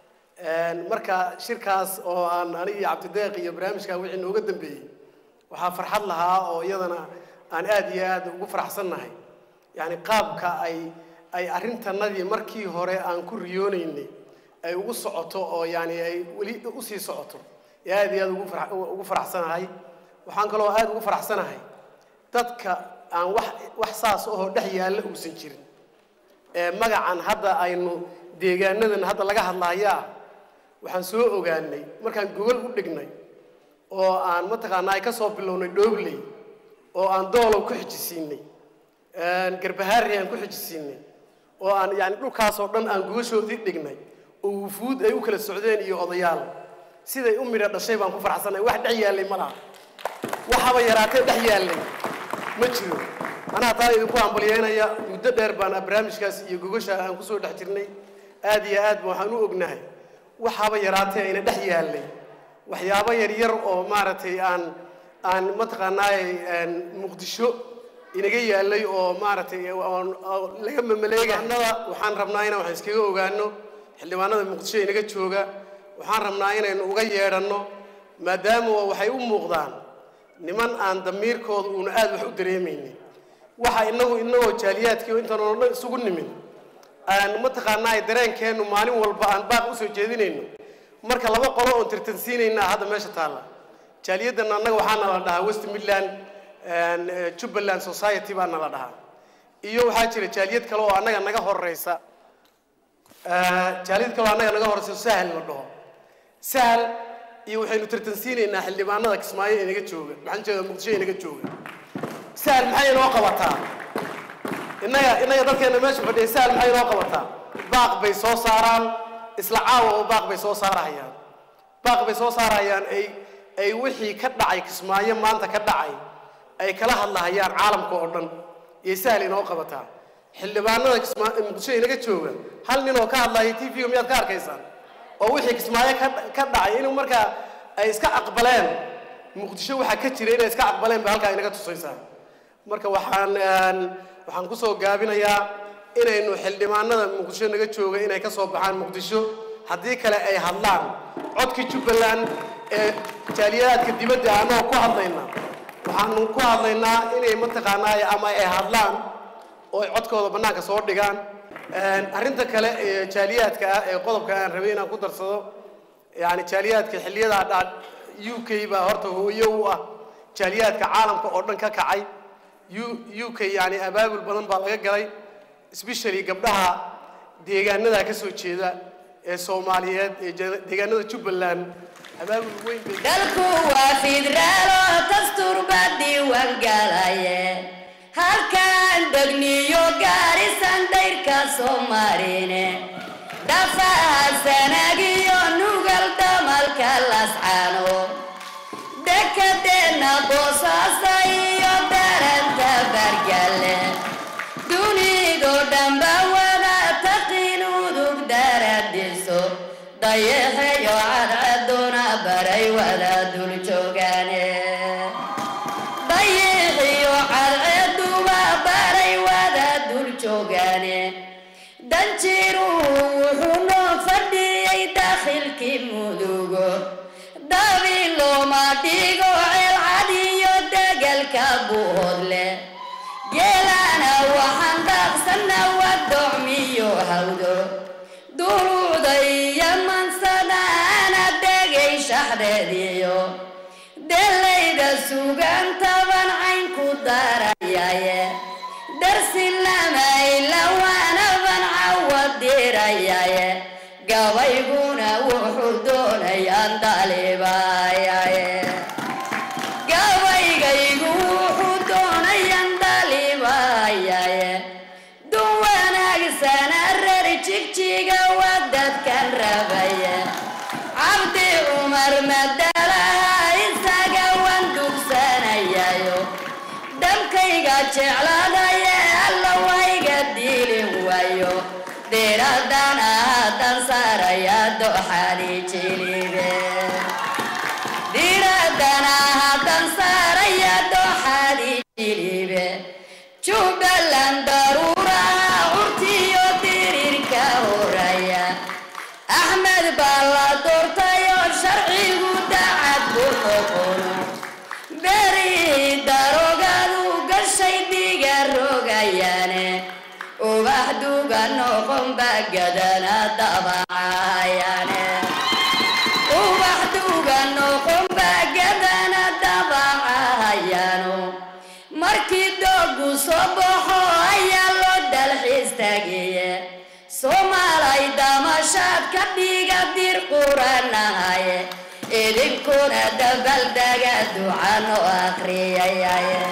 marka shirkaas oo aan aniga iyo cabdideeq iyo barnaamijka wixii nooga dambeeyey waxaa farxad lahaa oo iyadana aan aad iyo aad ugu faraxsannahay yani qaabka ay ay arrintanadii markii hore aan ku riyoonaynay ay ugu socoto oo yani ay weli usii socoto ee aad iyo aad ugu fara ugu faraxsanahay waxaan kaloo aad ugu faraxsanahay dadka aan wax wax saas ahoo dhex yaalla uusan jirin ee magacan hadda aynu deegaanadan hadda laga hadlahayaa waxaan soo ogaanay markaan gogol u dhignay oo aan mataqaanaa ay ka soo bilownay dhoobley oo aan doolow ku xijisiinay garbahaari aan ku xijisiinay oo aan yani dhulkaasoo dhan aan gogashoodii dhignay oo wufuud ay u kala socdeen iyo odayaal siday u midha dhashay baan ku faraxsanahay wax dhex yaallay ma laha waxaba yaraatee dhex yaallay ma jiro anaa taa idinku hambalyeynaya muddo dheer baan barnaamijkaas iyo gogasha aan kusoo dhex jirnay aad iyo aad ba waxaan u ognahay waxaba yaraatee ayna dhex yaallay waxyaabo yaryar oo maaragtay aan aan mataqaanaaye muqdisho inaga yaalay oo maaragtay laga mamaleegaanada waxaan rabnaa inaan wax iskaga ogaano xildhibaanada muqdisho inaga jooga waxaan rabnaa inaynu uga yeedhanno maadaama waxay u muuqdaan niman aan damiirkooda uuna aada wax u dareemaynin waxa inagu inagoo jaaliyaadkii intaan oo dhan isugu nimin aan mataqaanaa dareenkeennu maalin walba aan baaq usoo jeedinayno marka laba qolo oon tirtansiinaynaa hadda meesha taalla jaaliyaddan annaga waxaana la dhahaa west midland jubbaland society baana la dhahaa iyo waxaa jira jaaliyad kale oo annaga naga horeysa jaaliyad kale oo annaga naga horeysa sahal la dhaho sahal iyo waxaynu tartansiinaynaa xildhibaanada kismaayo ee naga jooga maxaan jeeda muqdisho ee naga jooga sahal maxay inoo qabataa innaga innaga dadkeena meesha fadhiya sahal maxay inoo qabataa baaq bay soo saaraan isla caawa oo baaq bay soo saarahayaan baaq bay soo saarahayaan ay ay wixii ka dhacay kismaayo maanta ka dhacay ay kala hadlahayaan caalamka oo dhan iyo sahal inoo qabataa xildhibaanada kismaa muqdisho inaga jooga hal nin oo ka hadlaya t v-ga miyaad ka arkaysaan oo wixii kismaayo ka ka dhacay inuu markaa ay iska aqbaleen muqdisho waxaa ka jira inay iska aqbaleen ba halkaa inaga tusaysaa marka waxaan waxaan kusoo gaabinayaa inaynu xildhibaanada muqdisho naga jooga inay ka soo baxaan muqdisho haddii kale ay hadlaan codkii jubbaland ee jaaliyadaadka dibadda annagoo ku hadlayna waxaanu ku hadlaynaa inay mataqaanaa ama ay hadlaan oo ay codkooda bannaanka soo dhigaan arrinta kale ee jaaliyaadka ah ee qodobka aan rabay inaan ku darsado yani jaaliyaadka xilliyadaa dhaa u k baa horta hooyo u ah jaaliyaadka caalamka oo dhan ka kacay u u k yani abaabul badan baa laga galay especially gabdhaha deegaanada ka soo jeeda ee soomaaliyeed ee deegaanada jubbaland abaabul weyn bay dalku waa fidraalo dastuur baa diiwaan galaye halkaan degniyo gaarisan dayrka soo marine dhafaha sanagiyo nugal damalka lascano dekadeenna boosaasa iyo daranta bargale dunido dhanba wada taqin udug daradiso dayaxeyo cadcaduna baray wada dul joogaane dayaxiyo cadceduba baray wada dul joogaane danjiruhu wuxuu noo fadhiyey dakhilkii mudugo dabi looma dhigo ceelcad iyo degelka buhodle geelana waxaan daaqsana wadocmiyo hawdo duruuda iyo mansadaana degay shaxdeediyo delayda sugan taban cayn ku darayaye darsi lamayla waanaban cawadirayaye gabayguna wuxuu doonayaan dalibayaye gabaygaygu wuxuu doonayaan dalibayaye dun wanaagsana reer jigjiga waa dadkan rabaye cabdi cumar madalaha isaga waan dugsanayayo dalkayga jeclaadaye alla wayga diilin waayo dheeradan ahadan saaraya doxali jilibe dhiradan ahadan saaraya doxali jilibe jubbaland daruuraha curtiyo diriirka horaya axmed baa la doortayoo sharcigu dacad ku noqono berihii darogadu gashay dhiga rogayaane ubax duga noqon bagadana dabacayaane ubax duga noqon bagadana dabacayaano markii doogu soo baxo ayaa loo dalxiis tagiye soomaalay damashaad ka dhiga dir quranahaye idinkuna dabaldaga ducano akriyayaye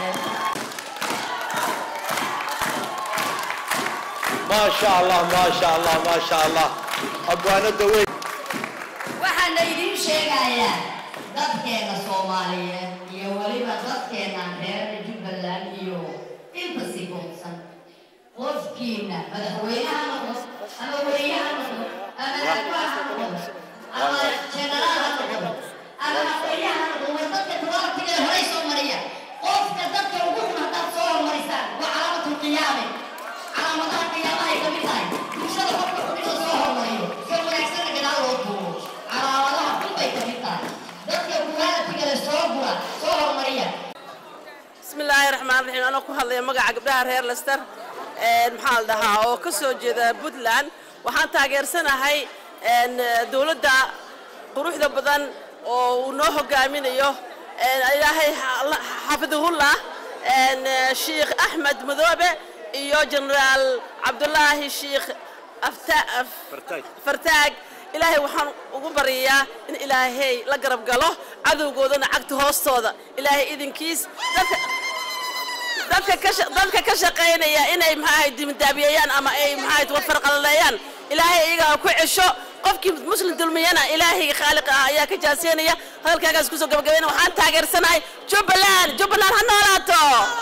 ما شاء الله ما شاء الله ما شاء الله أبوانا دوي waxaana idiin sheegayaa dadkeena soomaaliyeed iyo weliba dadkeena reer jubbaland iyo inta sigoonsan qofkiina madaxweynaha noqdo ama weriyaha noqdo ama madaxweynaha noqdo ama jenaraal ha noqdo ama madaxweynaha noqdo war dadka tabaartiga ee horay soo mariya qofka dadka ugu xun haddaad soo hormarisaan waa calaamatul qiyaame calaamadaha qiyaamahay ka mid tahay bulshada qofka xun inuu soo hormariyo ka wanaagsana gadaal loo duubo calaamadaha xun bay ka mid tahay dadka kuwaalatiga le soo gura soo hormariya بسم الله الرحمن الرحيم أنا ku hadlaya magaca gabdhaha reer Leicester een maxaa la dhahaa oo ka soo jeeda Puntland waxaan taageersanahay een dawladda quruxda badan oo uu noo hogaaminayo een ilaahay xafidahullah een Sheikh Ahmed Madoobe iyo Generaal Cabdullaahi Sheikh Afta Fartaag ilaahay waxaan ugu baryayaa in ilaahay la garab galo cadowgoodana cagta hoostooda ilaahay idinkiis dadka dadka ka sha- dadka ka shaqaynaya inay maxaahay dimdaabiyayaan ama ay maxaahay wafarqalaleeyaan ilaahay iyaga ha ku cesho qofkii muslim dulmiyana ilaahay khaaliqa ah ayaa ka jaaseynaya hadalkaagaas kusoo gabagabayna waxaan taageersanahay jubbaland jubbaland ha noolaato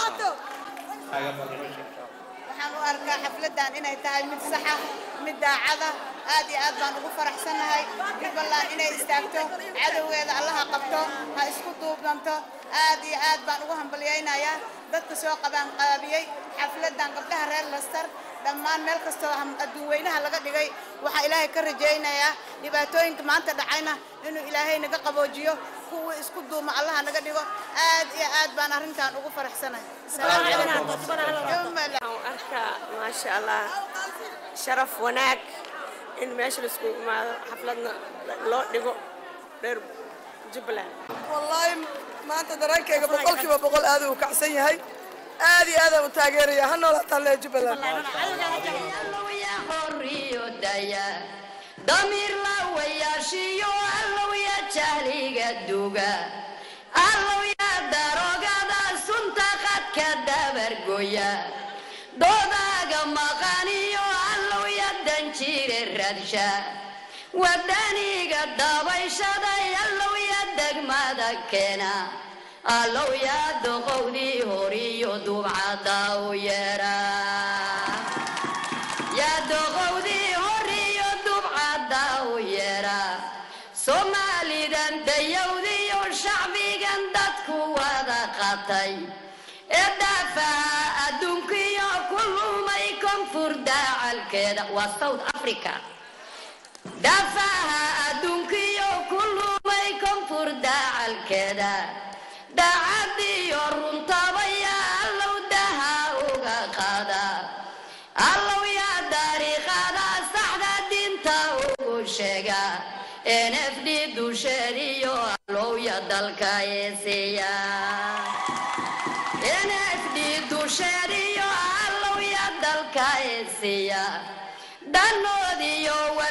waxaan u arkaa xafladan inay tahay mid saxa mid daacada aad iyo aad baan ugu faraxsannahay jubbaland inay istaagto cadowgeeda allaha qabto ha isku duubnanto aad iyo aad baan ugu hambalyaynayaa dadka soo qabaan qaabiyey xafladan gabdhaha reer laster dhammaan meel kastoo ham- adduun weynaha laga dhigay waxaa ilaahay ka rajaynayaa dhibaatooyinka maanta dhacayna inuu ilaahay naga qaboojiyo kuwii isku duuma allaha naga dhigo aad iyo aad baan arrintan ugu faraxsanahay Asalaamu calaykum. Jubbaland. arkaa maasha allah sharaf wanaag in meesha laisku imaado xafladna loo dhigo reer jubbaland wallaahi maanta dareenkayga boqolkiiba boqol aad uu kacsan yahay aad iyo aadaan u taageeraya ha noolaataan lee jubbaland damiir la wayaashiyo allow ya jahliga duga allow ya darogada sunta qadka dabargoya doodaaga maqaniyo allow ya danjire radsha wadaniga dabayshaday allow ya degmada keena allow ya doqowdii horiyo dubcada u yeera yaa doqowdii horiyo dubcada u yeera soomaalidan dayowdiyo shacbigan dadku wada qatay ee daafaha adduunkiyo ku lumay koonfur daacalkeeda waa south africa daafaha adduunkiyo ku lumay koonfur daacalkeeda daacadiyo runtabaya allow daha uga qaada allow yaa dariiqada saxda diinta ugu sheega nfd dusheediyo allow ya dalka eeseeya nfd dusheediyo allow ya dalka eeseeya danoodiyo